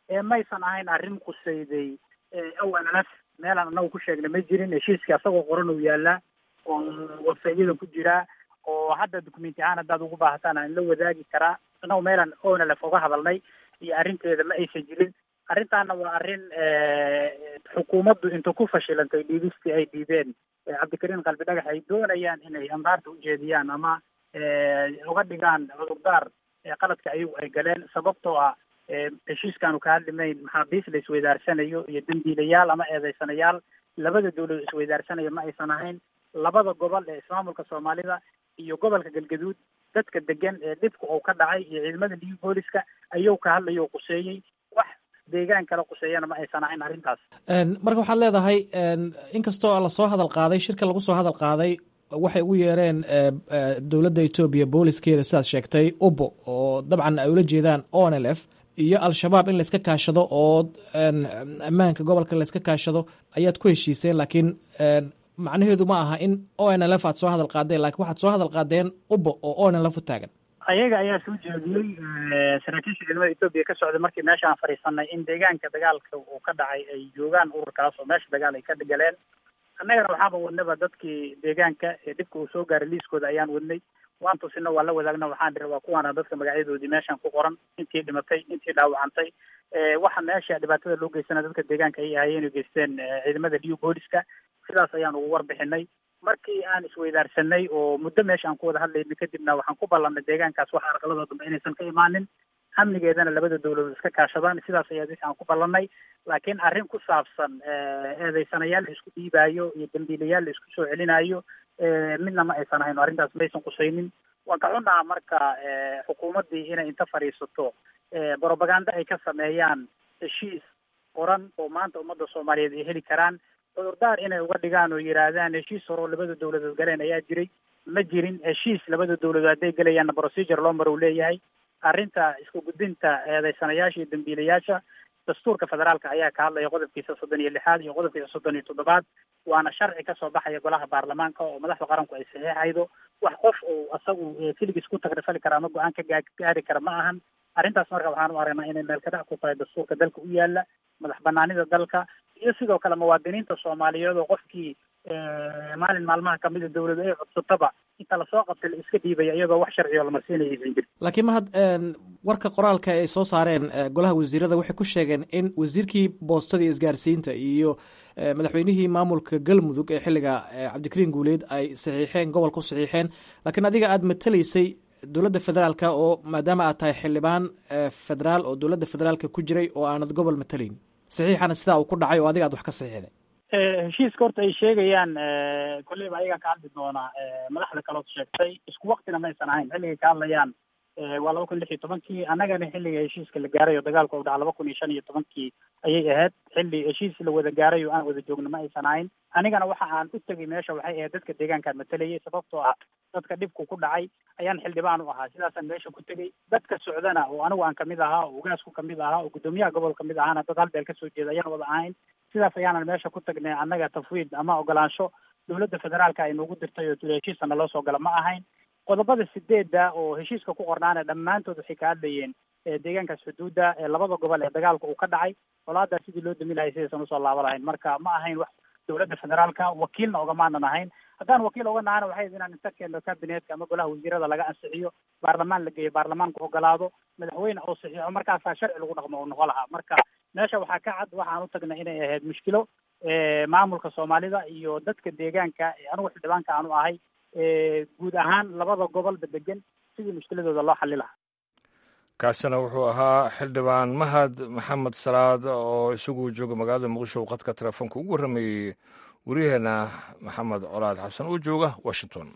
maysan ahayn arrin qusayday awanalaf meelaan anagu ku sheegnay ma jirin heshiiskii asagoo qoran uu yaalaa oo websaytyada ku jiraa oo hadda documenti ahaan haddaad ugu baahataan aan la wadaagi karaa anagu meelaan onalef uga hadalnay iyo arrinteeda ma aysan jirin arrintaana waa arrin xukuumaddu inta ku fashilantay dhiibistii ay dhiibeen cabdikariim qalbi dhagax ay doonayaan inay andaarta ujeediyaan ama uga dhigaan cudurdaar qaladka ayagu ay galeen sababtoo ah heshiiskaanu ka hadlimayn maxaabiis la isweydaarsanayo iyo dambiilayaal ama eedeysanayaal labada dawladood isweydaarsanayo ma aysan ahayn labada gobol ee ismaamulka soomaalida iyo gobolka galgaduud dadka degan ee dhibka uu ka dhacay iyo ciidamada liu booliska ayuu ka hadlayo o quseeyey wax deegaan kale quseeyana ma aysan ahayn arrintaas marka waxaad leedahay inkastoo lasoo hadal qaaday shirka lagu soo hadal qaaday waxay ugu yeereen dowladda etoobiya booliskeeda sidaad sheegtay ubo oo dabcan ay ula jeedaan onlf iyo al-shabaab in layska kaashado oo ammaanka gobolka layska kaashado ayaad ku heshiiseen laakiin macnaheedu ma aha in onlf aad soo hadal qaadeen lakiin waxaad soo hadal qaadeen ubo oo onlf u taagan ayaga ayaa soo jeediyey saraakiisha ciidamada etoobiya ka socday markii meesha aan fadhiisanay in deegaanka dagaalka uu ka dhacay ay joogaan ururkaas oo meesha dagaal ay ka galeen annagana waxaaba wadnaba dadkii deegaanka ee dhibka uu soo gaaray liiskooda ayaan wadnay waan tusina waa la wadaagna waxaan dhihi waa kuwaana dadka magacyadoodii meeshan ku qoran intii dhimatay intii dhaawacantay waxa meesha dhibaatada loo geysana dadka deegaanka ay ahayeen o geysteen ciidamada liu booliska sidaas ayaan ugu warbixinay markii aan isweydaarsanay oo muddo meesha aan ku wada hadlayna kadibna waxaan ku ballanay deegaankaas waxa arqaladoo dambe inaysan ka imaanin amnigeedana labada dawladood iska kaashadaan sidaas ayaa wixii aan ku ballanay laakiin arrin ku saabsan eedeysanayaal la isku dhiibaayo iyo dambiilayaal la isku soo celinayo midna ma aysan ahayn arrintaas maysan qusaynin waan ka xunnaha marka xukuumaddii inay inta fadhiisato brobaganda ay ka sameeyaan heshiis qoran oo maanta ummadda soomaaliyeed ay heli karaan cudurdaar inay uga dhigaan oo yidhaahdaan heshiis hore oo labada dawladood galeen ayaa jiray ma jirin heshiis labada dawladood hadday gelayaanna procedure loo maro u leeyahay arrinta isku gudbinta eedeysanayaasha iyo dambiilayaasha dastuurka federaalka ayaa ka hadlaya qodobkiisa soddon iyo lixaad iyo qodobkiisa soddon iyo toddobaad waana sharci kasoo baxaya golaha baarlamaanka oo madaxda qaranku ay saxiixaydo wax qof uu asagu keligiis ku tagrifali kara ama go-aan ka gaari kara ma ahan arrintaas marka waxaan u aragnaa inay meel kadhac ku tahay dastuurka dalka u yaala madax banaanida dalka iyo sidoo kale muwaadiniinta soomaaliyeed oo qofkii maalin maalmaha kamida dawladu ay codsataba inta lasoo qabtay la iska dhiibaya iyadoo wax sharciyo la marsiinaya aysan jirin laakiin mahad warka qoraalka ay soo saareen golaha wasiirada waxay ku sheegeen in wasiirkii boostada iyo isgaarsiinta iyo madaxweynihii maamulka galmudug ee xilliga cabdikariin guuleed ay saxiixeen gobolka u saxiixeen laakiin adiga aada matalaysay dowladda federaalka oo maadaama aad tahay xildhibaan federaal oo dowladda federaalka ku jiray oo aanad gobol matalayn saxiixana sidaa uu ku dhacay oo adiga aad wax ka saxiixday heshiiska horta ay sheegayaan kolleyba ayagaa ka hadli doonaa madaxda kalood sheegtay isku waktina maysan ahayn xilligay ka hadlayaan waa laba kun lix iyo tobankii annagana xilliga heshiiska la gaaray oo dagaalka u dhaca laba kun iyo shan iyo tobankii ayay ahayd xilli heshiis la wada gaaray oo aan wada joogno ma aysan ahayn anigana waxa aan u tegay meesha waxay ahayd dadka deegaankaan matalayay sababtoo ah dadka dhibku ku dhacay ayaan xildhibaan u ahaa sidaasaan meesha ku tegey dadka socdana oo anigu aan kamid ahaa oo ugaasku kamid ahaa oo guddoomiyaha gobol kamid ahaana dad hal beel kasoo jeeda ayaan wada ahayn sidaas ayaanan meesha ku tagnay annaga tafwiid ama ogolaansho dowladda federaalka ay noogu dirtay oo heshiisa naloo soo gala ma ahayn qodobada sideedda oo heshiiska ku qornaana dhammaantood waxay ka hadlayeen deegaankaas xuduudda ee labada gobol ee dagaalka uu ka dhacay colaadaa sidii loo dami lahay sidaysan usoo laaba lahayn marka ma ahayn wax dowladda federaalka wakiilna ogamaanan ahayn haddaan wakiil oga nahana waxay inaan inta keeno kabineetka ama golaha wasiirada laga ansixiyo baarlamaan la geeyo baarlamaanku ogolaado madaxweyne oo saxiixo markaasaa sharci lagu dhaqmo oo noqo lahaa marka meesha waxaa ka cad waxaan u tagnay inay ahayd mushkilo maamulka soomaalida iyo dadka deegaanka anigu xildhibaanka aanu ahay guud ahaan labada gobolba degan sidii mushkiladooda loo xali lahaa kaasina wuxuu ahaa xildhibaan mahad maxamed salaad oo isagu jooga magaalada muqdisho qadka telefoonka ugu warramayey waryaheena maxamed colaad xasan oo jooga washington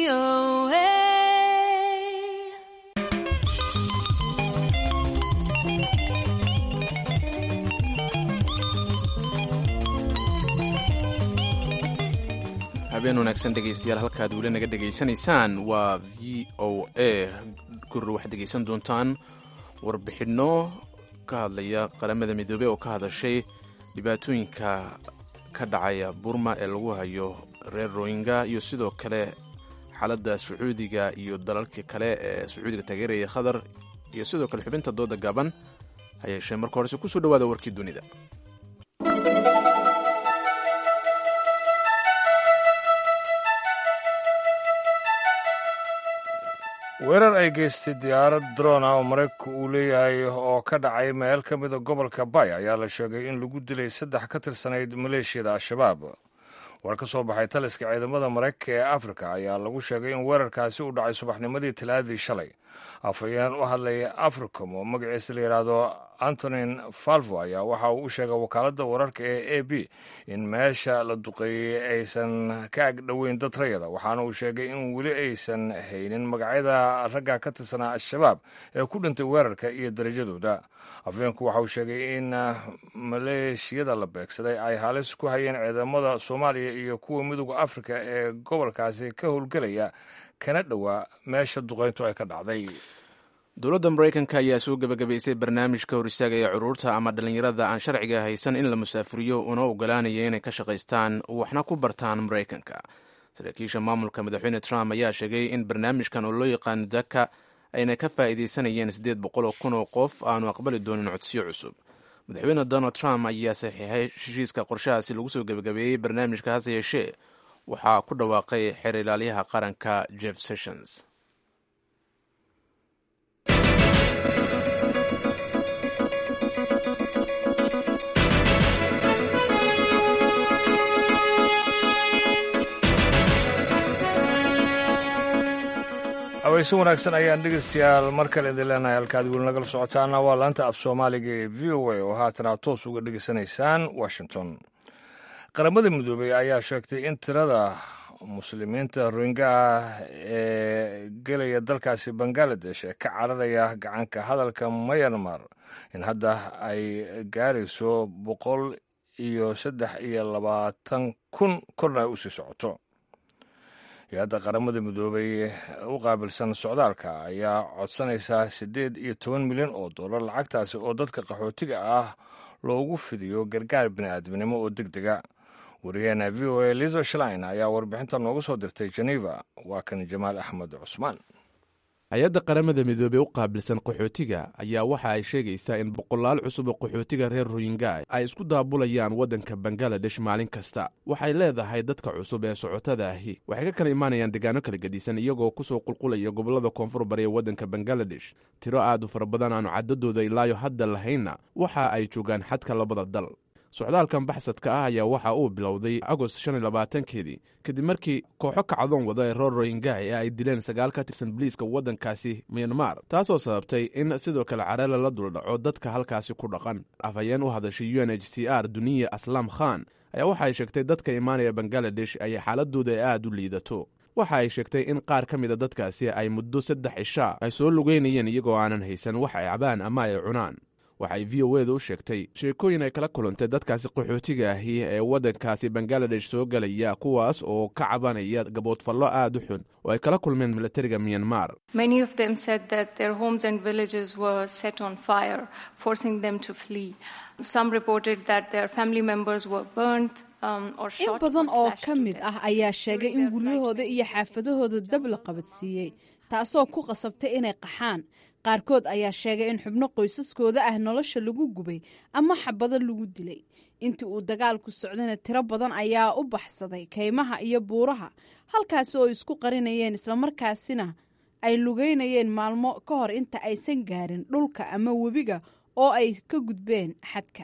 habeen wanaagsan dhegaystayaal halkaad weli naga dhegaysanaysaan waa v o a gurur waxaad dhegaysan doontaan warbixinno ka hadlaya qaramada midoobey oo ka hadashay dhibaatooyinka ka dhacaya burma ee lagu hayo reer royinga iyo sidoo kale xaaladda sacuudiga iyo dalalka kale ee sacuudiga taageeraya khadar iyo sidoo kale xubinta dooda gaaban ha yeeshee marka horese kusoo dhawaada warkii dunida weerar ay geystay diyaarad drona oo maraykanku uu leeyahay oo ka dhacay meel ka mida gobolka bay ayaa la sheegay in lagu dilay saddex ka tirsanayd maleeshiyada al-shabaab war ka soo baxay taliska ciidamada maraykanka ee afrika ayaa lagu sheegay in weerarkaasi uu dhacay subaxnimadii talaadii shalay afhayeen u hadlaya africom oo magaciisa la yidhaahdo antonin falvo ayaa waxa uu u sheegay wakaaladda wararka ee a b in meesha la duqeeyey aysan ka agdhoweyn dad rayada waxaana uu sheegay in weli aysan haynin magacyada ragga ka tirsanaa al-shabaab ee ku dhintay weerarka iyo darajadooda afhayeenku waxa uu sheegay in maleeshiyada la beegsaday ay halis ku hayeen ciidamada soomaaliya iyo kuwa midooda afrika ee gobolkaasi ka howlgelaya kana dhowaa meesha duqeyntu ay ka dhacday dowladda maraykanka ayaa soo gebagabaysay barnaamij ka hor istaagaya curuurta ama dhallinyarada aan sharciga haysan in la musaafiriyo una ogolaanaya inay ka shaqaystaan waxna ku bartaan maraykanka saraakiisha maamulka madaxweyne trump ayaa sheegay in barnaamijkan oo loo yaqaano daka ayna ka faa'iidaysanayeen siddeed boqol oo kun oo qof aanu aqbali doonin codsiyo cusub madaxweyne donald trump ayaa saxiixay heshiiska qorshahaasi lagu soo gebagabeeyey barnaamijka hase yeeshee waxaa ku dhawaaqay xeer ilaaliyaha qaranka jeff sessions haweyse wanaagsan ayaan dhegeystayaal mar kale idin leenahay halkaad weli nagala socotaana waa laanta af soomaaliga ee v o a oo haatan aad toos uga dhegeysanaysaan washington qaramada midoobey ayaa sheegtay in tirada muslimiinta rohinga ah ee gelaya dalkaasi bangaladesh ee ka cararaya gacanka hadalka mayanmar in hadda ay gaarayso boqol iyo saddex iyo labaatan kun korna ay usii socoto hay-adda qaramada midoobay u qaabilsan socdaalka ayaa codsanaysaa siddeed iyo toban milyan oo dollar lacagtaasi oo dadka qaxootiga ah loogu fidiyo gargaar bini'aadminimo oo deg dega wariyaheena v o a lizo shlein ayaa warbixinta noogu soo dirtay geneva waa kan jamaal axmed cusmaan hay-adda qaramada midoobey u qaabilsan qaxootiga ayaa waxa ay sheegaysaa in boqolaal cusub oo qaxootiga reer royinga ay isku daabulayaan waddanka bangaladesh maalin kasta waxay leedahay dadka cusub ee socotada ahi waxay ka kala imaanayaan deegaano kala gedisan iyagoo kusoo qulqulaya gobollada koonfur bari ee waddanka bangaladesh tiro aad u fara badan aanu caddadooda ilaayo hadda lahaynna waxa ay joogaan xadka labada dal socdaalkan baxsadka ah ayaa waxa uu bilowday agost shan iyo labaatankeedii kadib markii kooxo kacdoon wada ee reer royinga ee ay dileen sagaal ka tirsan boliiska waddankaasi myanmar taasoo sababtay in sidoo kale careela la duldhaco dadka halkaasi ku dhaqan afhayeen u hadashay u n h c r duniya aslam khan ayaa waxa ay sheegtay dadka imaanaya bangaladesh ay xaaladooda aad u liidato waxa ay sheegtay in qaar ka mida dadkaasi ay muddo saddex cishaa ay soo lugeynayeen iyagoo aanan haysan wax ay cabaan ama ay cunaan waxay v o eda u sheegtay sheekooyin ay kala kulantay dadkaasi qaxootiga ahi ee waddankaasi bangaladesh soo gelaya kuwaas oo ka cabanaya gaboodfallo aad u xun oo ay kala kulmeen milatariga myanmar in badan oo ka mid ah ayaa sheegay in guryahooda iyo xaafadahooda dab la qabadsiiyey taasoo ku qasabtay inay qaxaan qaarkood ayaa sheegay in xubno qoysaskooda ah nolosha lagu gubay ama xabado lagu dilay intii uu dagaalku socdayna tiro badan ayaa u baxsaday kaymaha iyo buuraha halkaasi oo isku qarinayeen islamarkaasina ay lugeynayeen maalmo ka hor inta aysan gaarin dhulka ama webiga oo ay ka gudbeen xadka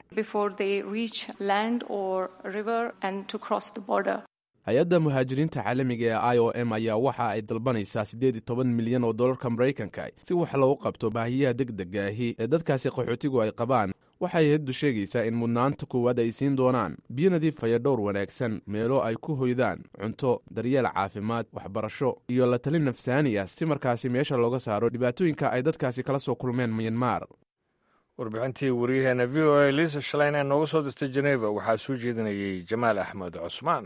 hay-adda muhaajiriinta caalamiga ee i o m ayaa waxa ay dalbanaysaa siddeed iyo toban milyan oo dollarka maraykanka si wax loogu qabto baahiyaha deg dega ahi ee dadkaasi qaxootigu ay qabaan waxay hay-addu sheegaysaa in mudnaanta koowaad ay siin doonaan biyo nadiifaya dhowr wanaagsan meelo ay ku hoydaan cunto daryeel caafimaad waxbarasho iyo la talin nafsaani ah si markaasi meesha looga saaro dhibaatooyinka ay dadkaasi kala soo kulmeen myanmar warbixintii waryaheena v o a liisa shalayn ee nooga soo dirtay jeneva waxaa soo jeedinayay jamaal axmed cusmaan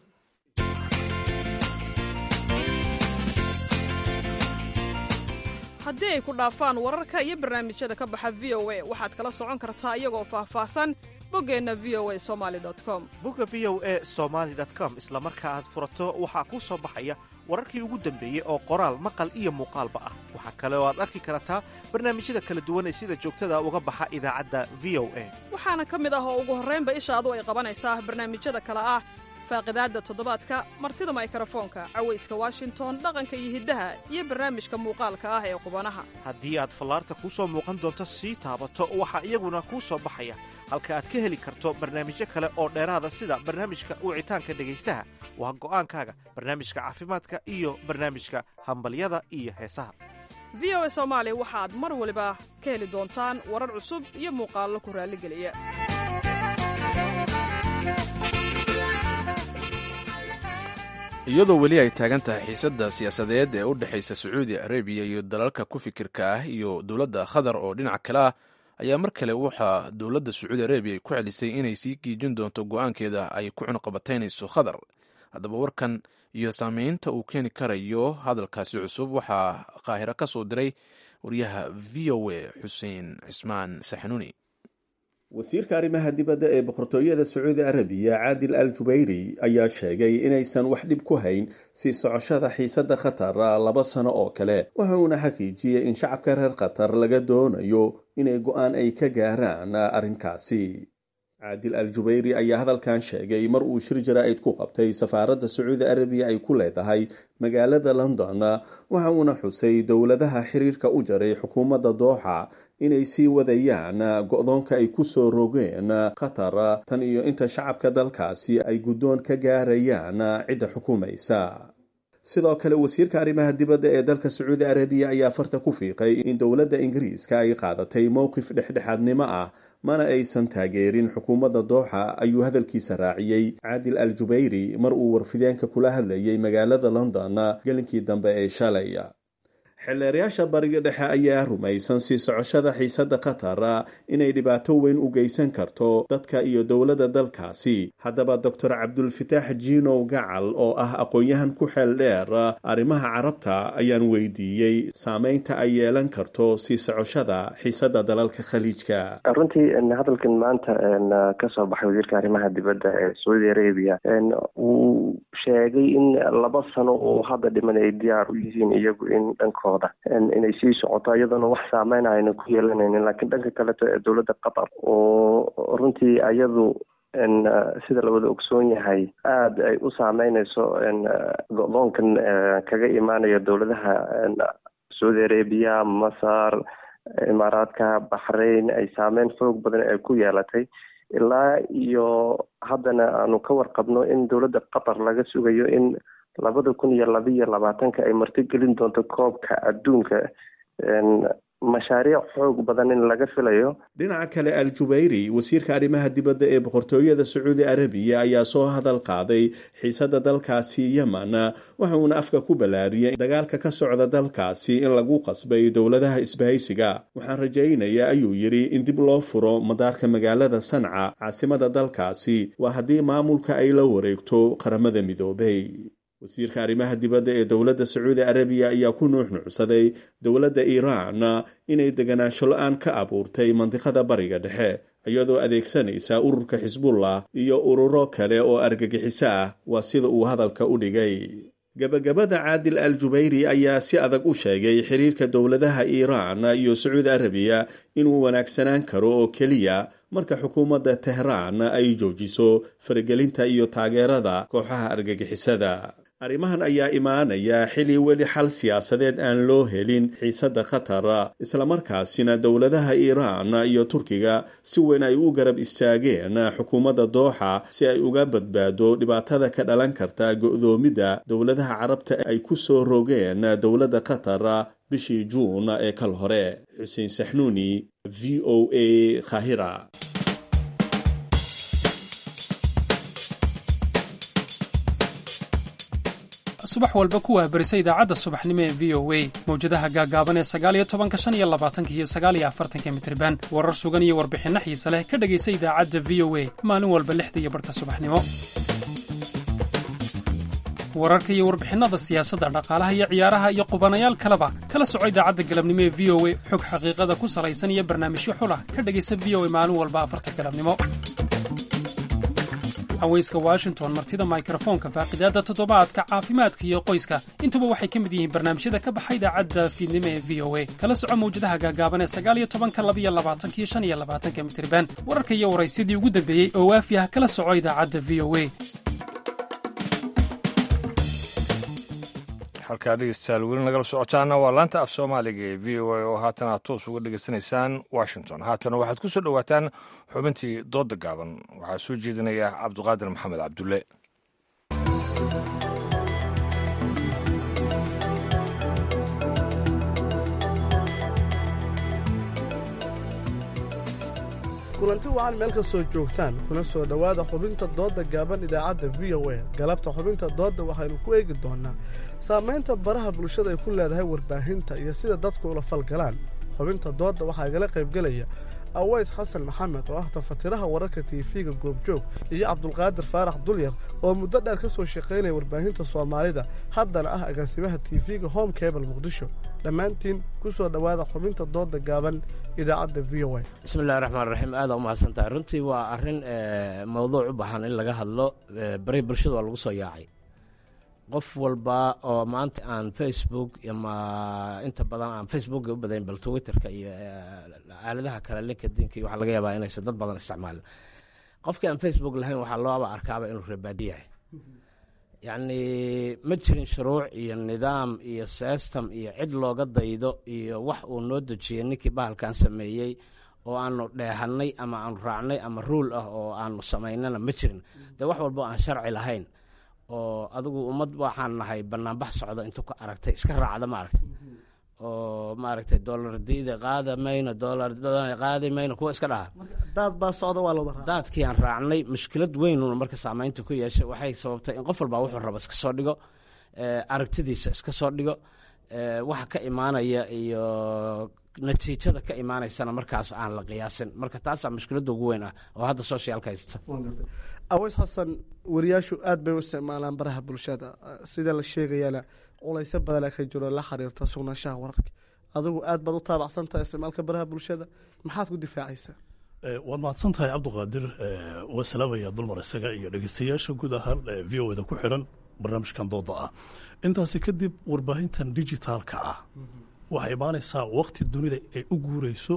haddii ay ku dhaafaan wararka iyo barnaamijyada ka baxa v o a waxaad kala socon kartaa iyagoo faahfaahsan boggeenna v o a somali com bogga v o a somaali com isla marka aad furato waxaa kuu soo baxaya wararkii ugu dambeeyey oo qoraal maqal iyo muuqaalba ah waxaa kale oo aad arki kartaa barnaamijyada kala duwan ee sida joogtada uga baxa idaacadda v o a waxaana ka mid ah oo ugu horraynba ishaadu ay qabanaysaa barnaamijyada kale ah faaqidaadda toddobaadka martida maykarafoonka cawayska washington dhaqanka iyo hiddaha iyo barnaamijka muuqaalka ah ee qubanaha haddii aad fallaarta kuu soo muuqan doonto sii taabato waxaa iyaguna kuu soo baxaya halka aad ka heli karto barnaamijyo kale oo dheeraada sida barnaamijka wicitaanka dhegaystaha waa go'aankaaga barnaamijka caafimaadka iyo barnaamijka hambalyada iyo heesaha v o a soomaali waxaad mar waliba ka heli doontaan warar cusub iyo muuqaallo ku raalligeliya iyadoo weli ay taagan tahay xiisadda siyaasadeed ee u dhexaysa sacuudi arabiya iyo dalalka ku fikirka ah iyo dowladda qatar oo dhinaca kale ah ayaa mar kale waxaa dowladda sacuudi arabiya ay ku celisay inay sii giijin doonto go-aankeeda ay ku cunqabataynayso qatar haddaba warkan iyo saameynta uu keeni karayo hadalkaasi cusub waxaa qaahiro ka soo diray wariyaha v o a xuseen cismaan saxanuuni wasiirka arrimaha dibadda ee boqortooyada sacuudi arabiya caadil al jubayri ayaa sheegay inaysan wax dhib ku hayn sii socoshada xiisadda khatar laba sano oo kale waxa uuna xaqiijiyey in shacabka reer khatar laga doonayo inay go-aan ay ka gaaraan arrinkaasi caadil al jubayri ayaa hadalkan sheegay mar uu shir jaraa'id ku qabtay safaaradda sacuudi arabiya ay ku leedahay magaalada london waxa uuna xusay dowladaha xiriirka u jaray xukuumadda dooxa inay sii wadayaan go-doonka ay ku soo rogeen qatar tan iyo inta shacabka dalkaasi ay guddoon ka gaarayaan cidda xukuumaysa sidoo kale wasiirka arrimaha dibadda ee dalka sacuudi arabiya ayaa farta ku fiiqay in dowladda ingiriiska ay qaadatay mowqif dhexdhexaadnimo ah mana aysan taageerin xukuumadda dooxa ayuu hadalkiisa raaciyey caadil al jubayri mar uu warfideenka kula hadlayay magaalada london gelinkii dambe ee shalay xeelleerayaasha bariga dhexe ayaa rumaysan sii socoshada xiisadda qatar inay dhibaato weyn u geysan karto dadka iyo dowladda dalkaasi haddaba doctor cabdulfitaax jiinow gacal oo ah aqoon-yahan ku xeel dheer arrimaha carabta ayaan weydiiyey saameynta ay yeelan karto sii socoshada xiisadda dalalka khaliijka runtii hadalkan maanta kasoo baxay wasiirka arrimaha dibadda ee sacuudi arabiya wuu sheegay in laba sano oo hadda dhiman ay diyaar u yihiin iyagu in dhanko inay sii socoto iyadoona wax saameyn ayna ku yeelanaynin laakiin dhanka kaleto ee dowladda qatar oo runtii ayadu sida la wada ogsoon yahay aada ay u saameyneyso go-doonkan kaga imaanaya dowladaha sacuudi arabiya masar imaaraadka baxrain ay saameyn xoog badan ay ku yeelatay ilaa iyo haddana aanu ka warqabno in dowladda qatar laga sugayo in labada kun iyo labaiyo labaatanka ay martigelin doonto koobka adduunka mashaariic xoog badan in laga filayo dhinaca kale al jubayri wasiirka arrimaha dibadda ee boqortooyada sacuudi arabiya ayaa soo hadal qaaday xiisadda dalkaasi yemen waxa uuna afka ku ballaariyay dagaalka ka socda dalkaasi in lagu qasbay dowladaha isbahaysiga waxaan rajaynayaa ayuu yidhi in dib loo furo madaarka magaalada sanca caasimada dalkaasi waa haddii maamulka ay la wareegto qaramada midoobay wasiirka arrimaha dibadda ee dowladda sacuudi arabiya ayaa ku nuuxnuucsaday dowladda iiraan inay deganaansho la-aan ka abuurtay mandiqada bariga dhexe iyadoo adeegsanaysa ururka xisbullah iyo ururo kale oo argagixiso ah waa sida uu hadalka u dhigay gebagabada caadil al jubayri ayaa si adag u sheegay xiriirka dowladaha iiraan iyo sacuudi arabiya inuu wanaagsanaan karo oo keliya marka xukuumadda tehraan ay joojiso faragelinta iyo taageerada kooxaha argagixisada arrimahan ayaa imaanaya xili weli xal siyaasadeed aan loo helin xiisadda qatar islamarkaasina dowladaha iiraan iyo turkiga si weyn ay u garab istaageen xukuumadda dooxa si ay uga badbaado dhibaatada ka dhalan karta go'doomidda dowladaha carabta ay ku soo rogeen dowladda qatar bishii juun ee kal hore xuseen saxnuuni v o a khahira subax walba kuwaa berisa idaacadda subaxnimo ee v o a mawjadaha gaaggaaban ee sagaaliyo tobanka shan iyo labaatanka iyo sagaaliyo afartanka mitriban warar sugan iyo warbixinno xiise leh ka dhegaysa idaacadda v o a maalin walba lixda iyo barhka subaxnimo wararka iyo warbixinnada siyaasadda dhaqaalaha iyo ciyaaraha iyo qubanayaal kaleba kala soco idaacadda galabnimo ee v o a xog xaqiiqada ku salaysan iyo barnaamijyo xulah ka dhegaysa v o a maalin walba afarta galabnimo haweyska washington martida mikrofoonka faaqidaadda toddobaadka caafimaadka iyo qoyska intuba waxay ka mid yihiin barnaamijyada ka baxa idaacadda fiidnimo ee v o a kala soco mawjadaha gaagaaban ee sagaaliyo tobanka labiyo labaatankiyo shan iyo labaatanka mitriban wararka iyo waraysyadii ugu dambeeyey oo waafi ah kala soco idaacadda v o a halkaa dhegeystayaal weli nagala socotaana waa laanta af soomaaliga ee v o a oo haatan aad toos uga dhegeysanaysaan washington haatana waxaad ku soo dhowaataan xubintii doodda gaaban waxaa soo jeedinaya cabduqaadir maxamed cabdulle kulanti wacan meel ka soo joogtaan kuna soo dhowaada xubinta doodda gaaban idaacadda v o a galabta xubinta doodda waxaynu ku eegi doonnaa saamaynta baraha bulshada ay ku leedahay warbaahinta iyo sida dadku ula falgalaan xubinta doodda waxaa igala qaybgelaya aways xasan maxamed oo ah tafatiraha wararka tiifiga goobjoog iyo cabdulqaadir faarax dulyar oo muddo dheer ka soo shaqaynaya warbaahinta soomaalida haddana ah agaasimaha tiifiga home cable muqdisho dhammaantiin ku soo dhowaada xubinta doodda gaaban idaacadda v o a bismillahi raxmaan raxiim aada u mahadsantahay runtii waa arrin mawduuc u baahan in laga hadlo bari bulshada waa lagu soo yaacay qof walba oo maanta aan facebook ama inta badan aan facebook u badayn bal twitterka iyo aaladaha kale linkadinka waxaa laga yaabaa inaysan dad badan isticmaalin qofkii aan facebook lahayn waxaa looaba arkaaba inuu reebaadi yahay yacni ma jirin shuruuc iyo nidaam iyo system iyo cid looga daydo iyo wax uu noo dejiyey ninkii bahalkan sameeyey oo aanu dheehannay ama aanu raacnay ama ruul ah oo aanu samaynana ma jirin dee wax walba aan sharci lahayn oo adigu ummad waxaan nahay banaanbax socda intuu ka aragtay iska raacda ma aragtay oo maaragtay dolar diida qaada mayno dolar qaadi mayno kuwa iska dhaha daad baa socda waa looda daadkii aan raacnay mushkilad weynuna marka saamaynta ku yeeshay waxay sababtay in qof walbaa wuxuu raba iska soo dhigo aragtidiisa iska soo dhigo waxa ka imaanaya iyo natiijada ka imaanaysana markaas aan la qiyaasin marka taasaa mushkiladda ugu weyn ah oo hadda socialka haysta aways xasan wariyaashu aad bay u isticmaalaan baraha bulshada sida la sheegayana culaysyo badana ka jiro la xiriirta sugnaanshaha wararka adigu aad baad u taabacsantahay isticmaalka baraha bulshada maxaad ku difaacaysaa waad mahadsan tahay cabdiqaadir waa salaamaya dulmar isaga iyo dhegeystayaasha guud ahaan v o da ku xiran barnaamijkan dooda ah intaasi kadib warbaahintan digitaalka ah waxay imaanaysaa wakti dunida ay u guureyso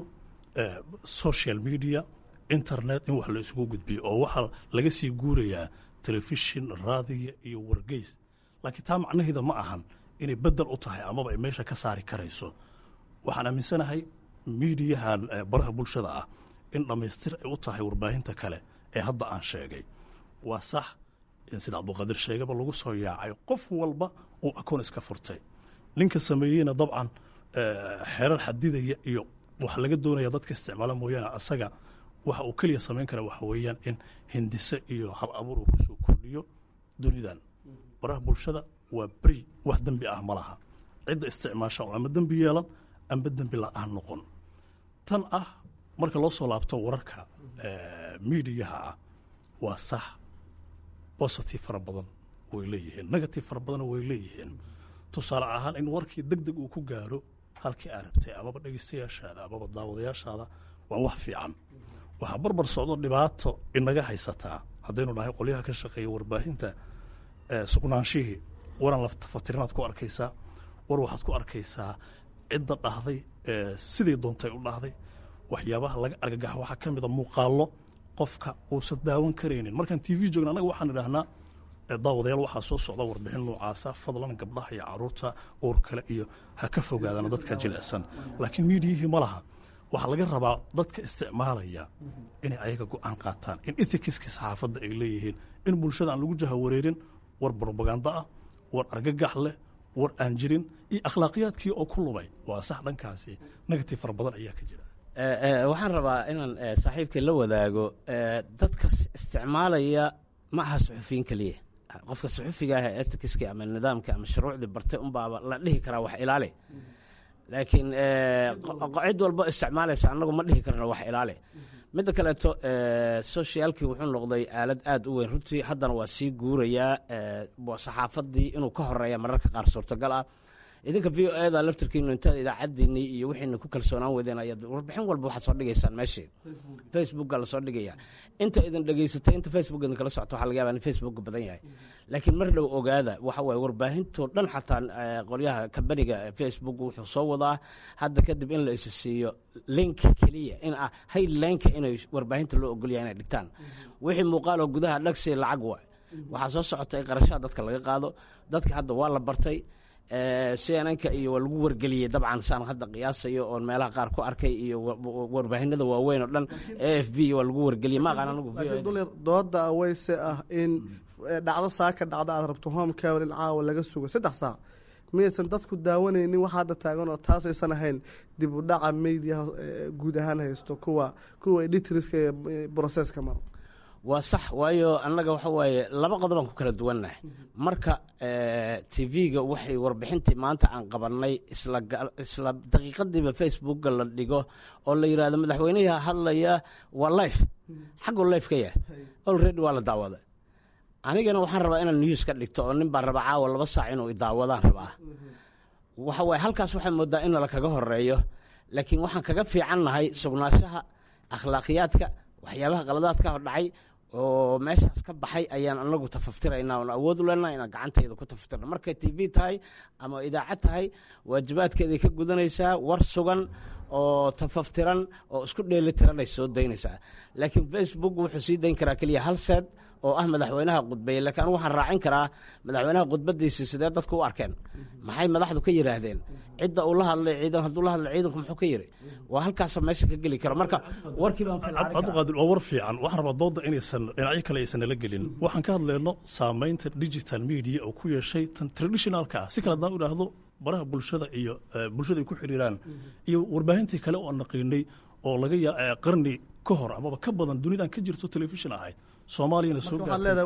social media internet in wax la isugu gudbiyo oo waxaa laga sii guurayaa telefishin raadiya iyo wargeys laakiin taa macnaheeda ma ahan inay bedel u tahay amaba ay meesha ka saari karayso waxaan aaminsanahay miidiyahan baraha bulshada ah in dhammaystir ay u tahay warbaahinta kale ee hadda aan sheegay waa sax in sida cabduqaadir sheegaba lagu soo yaacay qof walba uu akoon iska furtay ninka sameeyeyna dabcan xerar xadidaya iyo waxa laga doonaya dadka isticmaala mooyaane asaga waxa uu keliya samayn kara waxa weeyaan in hindise iyo hal abuur uu kusoo kordhiyo dunidan baraha bulshada waa beri wax dembi ah ma laha cidda isticmaasha oo ama dembi yeelan amba dembi la-aan noqon tan ah marka loo soo laabto wararka miidiyaha ah waa sax positive fara badan way leeyihiin negative fara badanna way leeyihiin tusaale ahaan in warkii deg deg uu ku gaaro halkii aa rabtay amaba dhegeystayaashaada amaba daawadayaashaada waa wax fiican waxaa barbar socdo dhibaato inaga haysataa haddaynu nahay qolyaha ka shaqeeya warbaahinta sugnaanshihii waran laftafatirinaad ku arkaysaa war waxaad ku arkaysaa cidda dhahday sidii doontay u dhahday waxyaabaha laga argagaxa waxaa ka mida muuqaallo qofka uusan daawan karaynin markaan t v joogna annaga waxaan idhahnaa daawadayaal waxaa soo socda warbixin noocaasa fadlan gabdhaha iyo caruurta uur kale iyo ha ka fogaadaan dadka jilicsan laakiin miidiyihii ma laha waxaa laga rabaa dadka isticmaalaya inay ayaga go-aan qaataan in ethicskii saxaafadda ay leeyihiin in bulshada aan lagu jahawareerin war brobaganda ah war argagax leh war aan jirin iyo akhlaaqiyaadkii oo ku lumay waa sax dhankaasi negative fara badan ayaa ka jira waxaan rabaa inaan saaxiibkay la wadaago dadka isticmaalaya ma aha suxufiyiin keliya qofka suxufiga ah ee etikiska ama nidaamka ama shuruucdii bartay unbaaba la dhihi karaa wax ilaali laakiin cid walbo isticmaalaysa annagu ma dhihi karno wax ilaali midda kaleeto socialkii wuxuu noqday aalad aad u weyn runtii haddana waa sii guurayaa saxaafadii inuu ka horeeya mararka qaar suurtagal ah idinka v o eda laftirkiinu intaad idaacadiinii iyo wixiina ku kalsoonaan weydeen ayaad warbixin walba waxaad soo dhigaysaan meeshii facebooka lasoo dhigaya inta idin dhegaysatay inta facebook idin kala socto waxaa laga yaba in facebook badan yahay laakiin mar dhow ogaada waxa waaye warbaahintoo dhan xataa qolyaha kambaniga facebook wuxuu soo wadaa hadda kadib in la isa siiyo link keliya in ah haylinka inay warbaahinta loo ogolyahay inay dhigtaan wixii muuqaaloo gudaha dhagsi lacag wa waxaa soo socota in qarashaha dadka laga qaado dadka hadda waa la bartay cnnka iyo waa lagu wargeliyey dabcan saan hadda qiyaasayo oon meelaha qaar ku arkay iyo warbaahinada waaweyn oo dhan a f b waa lagu wargeliyey ma aqaan anigu dulir dooda aweyse ah in dhacdo saa ka dhacda aad rabto home cawer in caawa laga sugo saddex saac miyaysan dadku daawanaynin wax hadda taagan oo taasaysan ahayn dib u dhaca mediaha guud ahaan haysto kuwa kuwa editriska ee broseska maro waa sax waayo annaga waxa waaye laba qodobaan ku kala duwannahay marka tv-ga waxay warbixintii maanta aan qabannay isla daqiiqadiiba facebooka la dhigo oo la yidhahdo madaxweynaha hadlaya waa life xagguu life ka yahay olready waa la daawada anigana waxaan rabaa inaan news ka dhigto oo nin baan rabaa caawa laba saac inuu idaawadaan rabaa waxa waaye halkaas waxaa moodaa in nala kaga horeeyo laakiin waxaan kaga fiicannahay sugnaanshaha akhlaaqiyaadka waxyaabaha qaladaadka dhacay oo meeshaas ka baxay ayaan anagu tafaftiraynaa oon awood u leenaha inaan gacantayda ku tafaftirna markay t v tahay ama idaacad tahay waajibaadkeeday ka gudanaysaa war sugan oo tafaftiran oo isku dheelitiranay soo daynaysaa laakiin facebook wuxuu sii dayn karaa keliya hal seed oo ah madaxweynaha khudbeeye lakiin anigu waxaan raacin karaa madaxweynaha khudbadiisii sidee dadku u arkeen maxay madaxdu ka yidhaahdeen cidda uu la hadlay ciidan hadduu la hadlay ciidanku muxuu ka yidhi waa halkaasa meesha ka geli karo marka warkii baan cabdiqaadir waa war fiican waxaan rabaa dooda inaysan dhinacyo kale aysan nala gelin waxaan ka hadlayno saamaynta digital media oo ku yeeshay tan traditionalka ah si kale haddaan u idhaahdo baraha bulshada iyo bulshada ay ku xidhiiraan iyo warbaahintii kale oo aan naqiinay oo laga yaa qarni ka hor amaba ka badan dunidan ka jirto telefishin ahayd soomaaliyana soo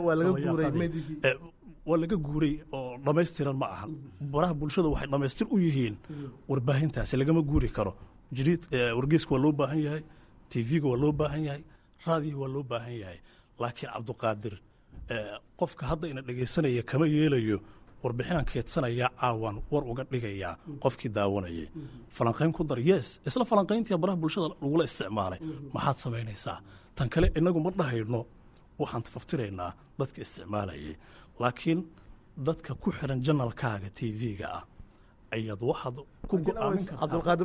waa laga guuray oo dhammaystiran ma ahan baraha bulshada waxay dhammaystir u yihiin warbaahintaasi lagama guuri karo jiriid wargeyska waa loo baahan yahay tv-ga waa loo baahan yahay raadiga waa loo baahan yahay laakiin cabdiqaadir qofka hadda ina dhegaysanaya kama yeelayo warbixinaan keedsanayaa caawan war uga dhigayaa qofkii daawanayay falanqayn ku dar yes isla falanqayntii baraha bulshada lagula isticmaalay maxaad samaynaysaa tan kale inagu ma dhahayno waxaan tafaftiraynaa dadka isticmaalayay laakiin dadka ku xiran janalkaaga t v-ga ah ayaad waxaad ku cabdulqaadir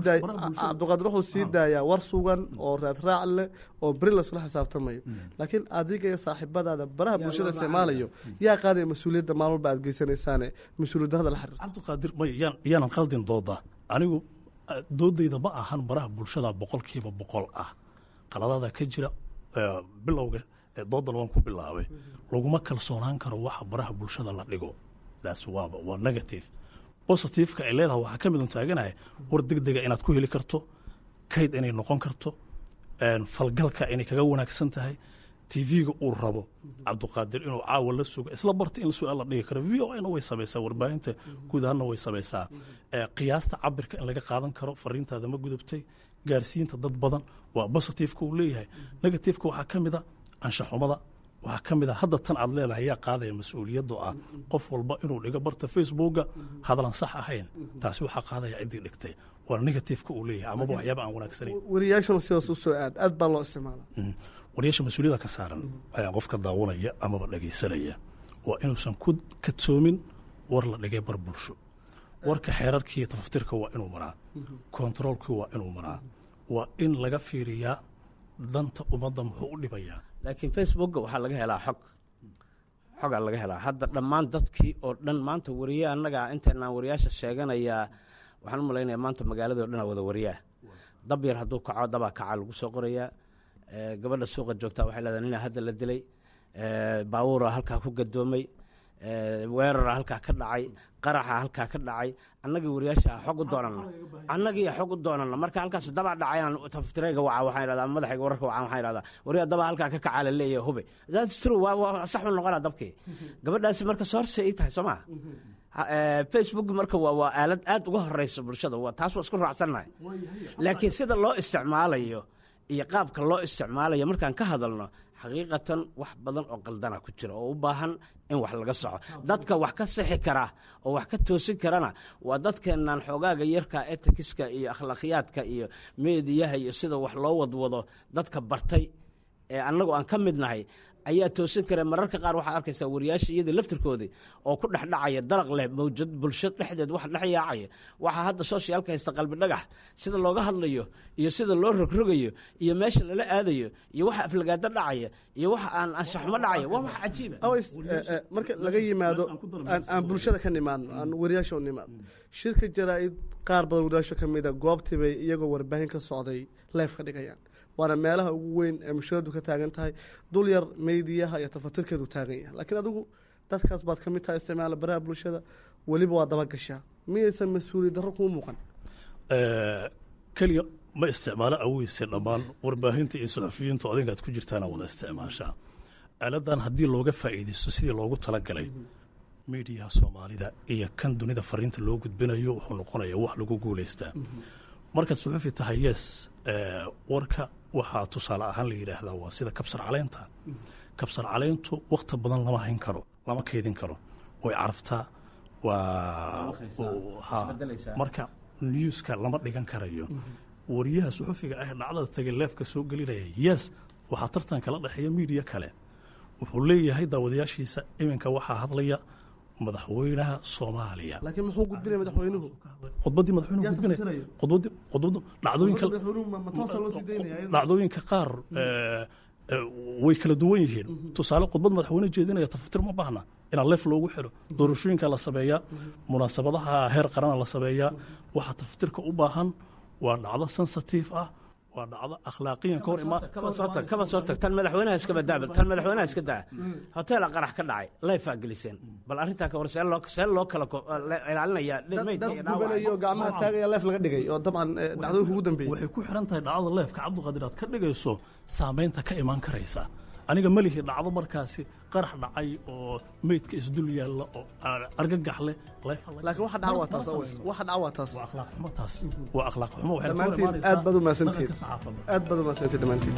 wuxuu sii daayaa war sugan oo raadraac leh oo beri lasula xisaabtamayo laakiin adiga iyo saaxiibadaada baraha bulshada isticmaalayo yaa qaadaya mas-uuliyadda maalmalba aad geysanaysaane mas-uuliyadda hadda la xiriirto cabdiqaadir may yaanan khaldin dooda anigu doodayda ma ahan baraha bulshada boqolkiiba boqol ah qaladada ka jira bilowga doodan waan ku bilaabay laguma kalsoonaan karo waxa baraha bulshada la dhigo taas waaba waa negative positiveka ay leedahay waxaa ka mid un taaganahay war deg dega inaad ku heli karto kayd inay noqon karto falgalka inay kaga wanaagsan tahay tv-ga uu rabo cabdiqaadir inuu caawa la sugo isla barta in su-aal la dhigi karo v o na way samaysaa warbaahinta guud ahaanna way samaysaa qiyaasta cabirka in laga qaadan karo fariintaada ma gudubtay gaarsiinta dad badan waa positiveka uu leeyahay negativeka waxaa ka mid a anshaxumada waxaa ka mid a hadda tan aad leedahay yaa qaadaya mas-uuliyaddo ah qof walba inuu dhigo barta facebooka hadlan sax ahayn taasi waxaa qaadaya ciddii dhigtay waa negativeka uu leeyahay amaba waxyaaba aan wanaagsanayn wariyaashana sidaas u soo aad aad baa loo isticmaala wariyaasha mas-uuliyada ka saaran ayaa qofka daawanaya amaba dhegaysanaya waa inuusan ku kadsoomin war la dhigay bar bulsho warka xeerarkii tafaftirka waa inuu maraa kontaroolkii waa inuu maraa waa in laga fiiriyaa danta ummadda muxuu u dhibayaa laakiin facebooka waxaa laga helaa xog xogaa laga helaa hadda dhammaan dadkii oo dhan maanta wariye annaga intaynaan wariyaasha sheeganayaa waxaan u malaynaya maanta magaalada o dhan aa wada wariyaa dab yar hadduu kaco dabaa kaca lagu soo qorayaa gabadha suuqa joogtaa waxay leedahay nina hadda la dilay baawuura halkaa ku gadoomay weerara halkaa ka dhacay qaraxa halkaa ka dhacay annagii wariyaasha xog u doonana annagii xog u doonana marka halkaas dabaa dhacayaan taftireega waca waxaan idhahdaa madaxayga wararka waca waxaan idhahdaa wariyaa dabaa halkaa ka kacaa la leeyahay hube that's true waa waa sax u noqonaa dabkii gabadhaasi marka soorse ii tahay soo maa facebook marka waa waa aalad aad uga horeysa bulshada waa taas waa isku raacsannahay laakiin sida loo isticmaalayo iyo qaabka loo isticmaalayo markaan ka hadalno xaqiiqatan wax badan oo qaldana ku jira oo u baahan in wax laga soco dadka wax ka sixi kara oo wax ka toosin karana waa dadkeennan xoogaaga yarka etikiska iyo akhlaaqiyaadka iyo meediyaha iyo sida wax loo wadwado dadka bartay ee annagu aan ka mid nahay ayaa toosin kara mararka qaar waxaad arkaysaa wariyaasha iyadii laftirkoodii oo ku dhex dhacaya dalaq leh mawjad bulsho dhexdeed wax dhex yaacaya waxaa hadda sooshyaalka haysta qalbi dhagax sida looga hadlayo iyo sida loo rogrogayo iyo meesha lala aadayo iyo waxa aflagaado dhacaya iyo waxa aan anshaxumo dhacaya waa wax cajiiba marka laga yimaado aan bulshada ka nimaadno aan wariyaasha u nimaadno shirka jaraa-id qaar badan wariyaasha ka mida goobtii bay iyagoo warbaahin ka socday leef ka dhigayaan waana meelaha ugu weyn ee mushkiladu ka taagan tahay dul yar meydiyaha iyo tafatirkeedu taagan yahay laakiin adigu dadkaas baad ka mid tahay isticmaala baraha bulshada weliba waa dabagashaa miyaysan mas-uuliyad darro kuu muuqan keliya ma isticmaalo aweyse dhammaan warbaahinta iyo suxufiyiintu adinkaad ku jirtaana wada isticmaashaa aaladan haddii looga faa'iidaysto sidii loogu talagalay miidiyaha soomaalida iyo kan dunida fariinta loo gudbinayo wuxuu noqonaya wax lagu guulaystaa markaad suxufi tahay yes warka waxaa tusaale ahaan la yidhaahdaa waa sida kabsar caleynta kabsar caleyntu wakti badan lama hayn karo lama kaydin karo way caraftaa waa marka newska lama dhigan karayo wariyaha suxufiga ah dhacdada tagay leefka soo gelinaya yes waxaa tartan kala dhexeeya miidiya kale wuxuu leeyahay daawadayaashiisa iminka waxaa hadlaya madaxweynaha soomaaliya laakiin muxuu gudbinaya madaxweynuhu khudbaddii madaxweynuhu gudbinaya khudbaddii khudbaddu dhacdooyinka dhacdooyinka qaar way kala duwan yihiin tusaale khudbad madaxweyne jeedinaya tafatir ma baahna inaa leef loogu xiro doorashooyinka la sameeyaa munaasabadaha heer qarana la sameeyaa waxa tafatirka u baahan waa dhacdo sensitive ah waa dhacdo akhlaaqiyan ka hor kaba soo tag tan madaxweynaha iska badaaba tan madaxweynaha iska daa hoteela qarax ka dhacay layfaa geliseen bal arrintaa ka hor see loo see loo kala ilaalinaya dad gubanayo gacmaha taagaya leef laga dhigay oo dabcan dhacdooyinka ugu dambeeyey waxay ku xiran tahay dhacdada leefka cabdiqaadir aad ka dhigayso saamaynta ka imaan karaysa aniga melihi dhacdo markaasi qarax dhacay oo meydka isdul yaalla oo argagax leh laakiin waxa dhaca waa taas waxa dhaca waa taas waa akhlaaq xumo taas waa akhlaaq xumo waxay dhammaantiin aad baad u mahadsantihiin aad baad u mahadsantihiin dhammaantiin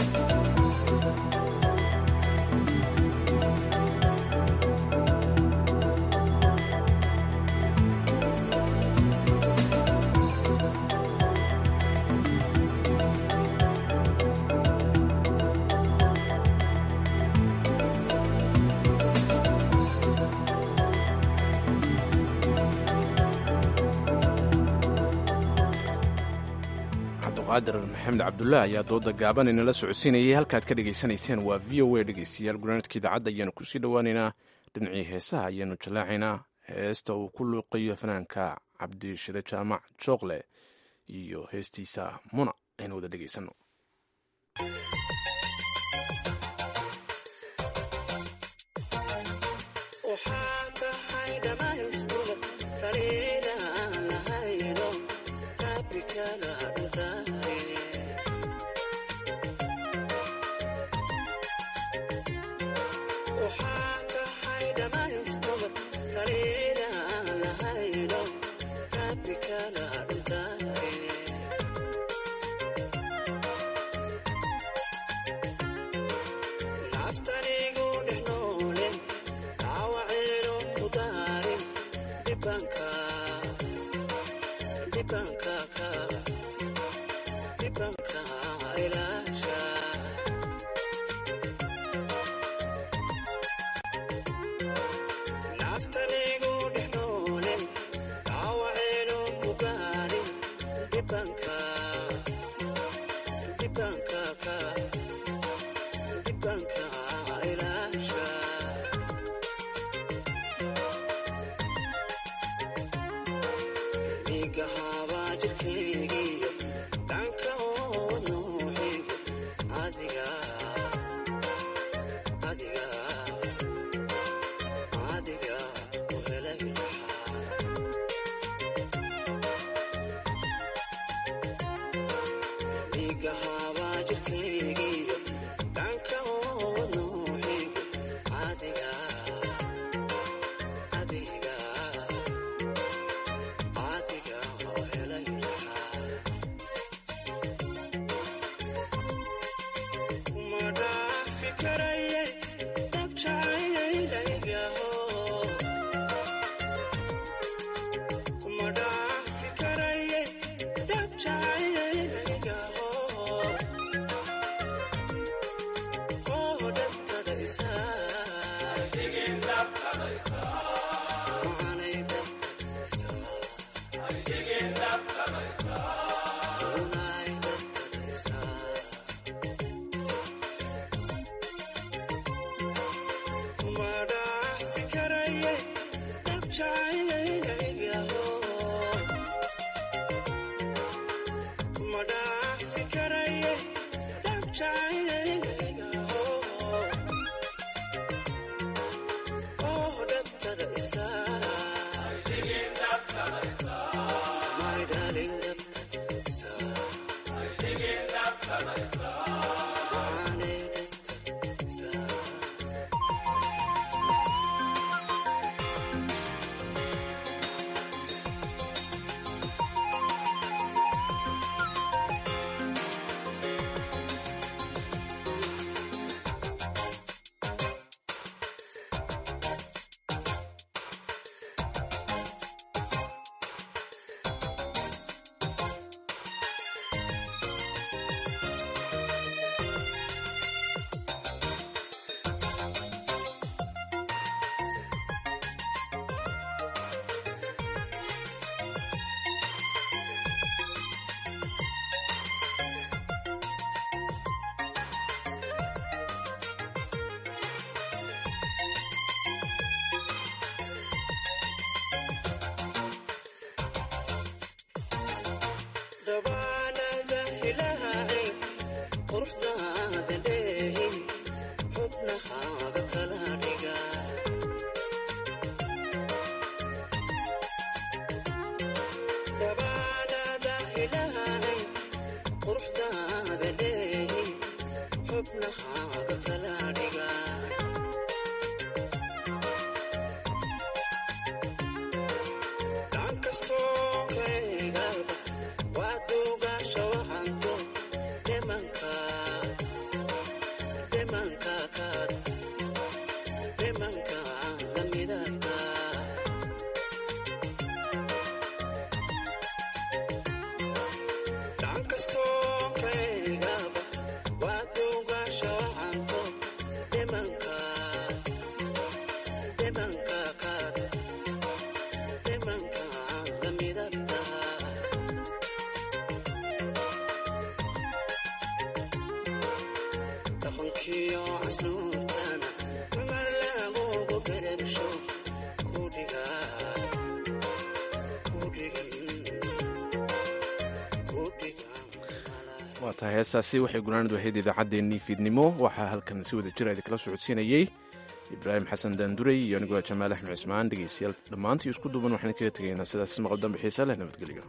cabduqaadir maxamed cabdullah ayaa dooda gaaban inala socodsiinayay halkaad ka dhegaysanayseen waa v o a dhegeystayaal gunaanadka idaacadda ayaanu kusii dhowaaneynaa dhinacii heesaha ayaanu jallaacaynaa heesta uu ku luuqayo fanaanka cabdishire jaamac jookle iyo heestiisa muna aynu wada dhegeysanno waa tahay heestaasi waxay gunaanad wahayd idaacaddeenii fiidnimo waxaa halkan si wada jira idinkala socodsiinayey ibraahim xasan daanduray iyo anigoo jamaal axmed cismaan dhegeystayaal dhammaantii isku duuban waxaan kaga tegaynaa sidaas maqal dambe xiisa leh nabadgelyo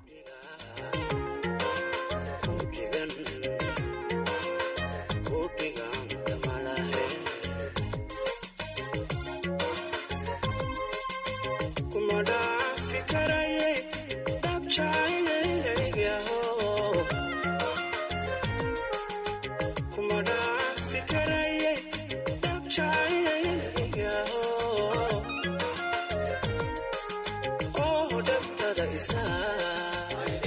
Oh,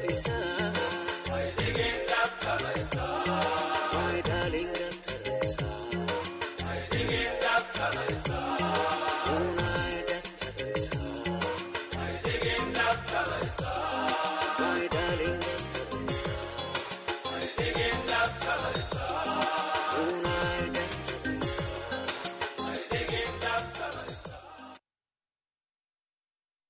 Thank you.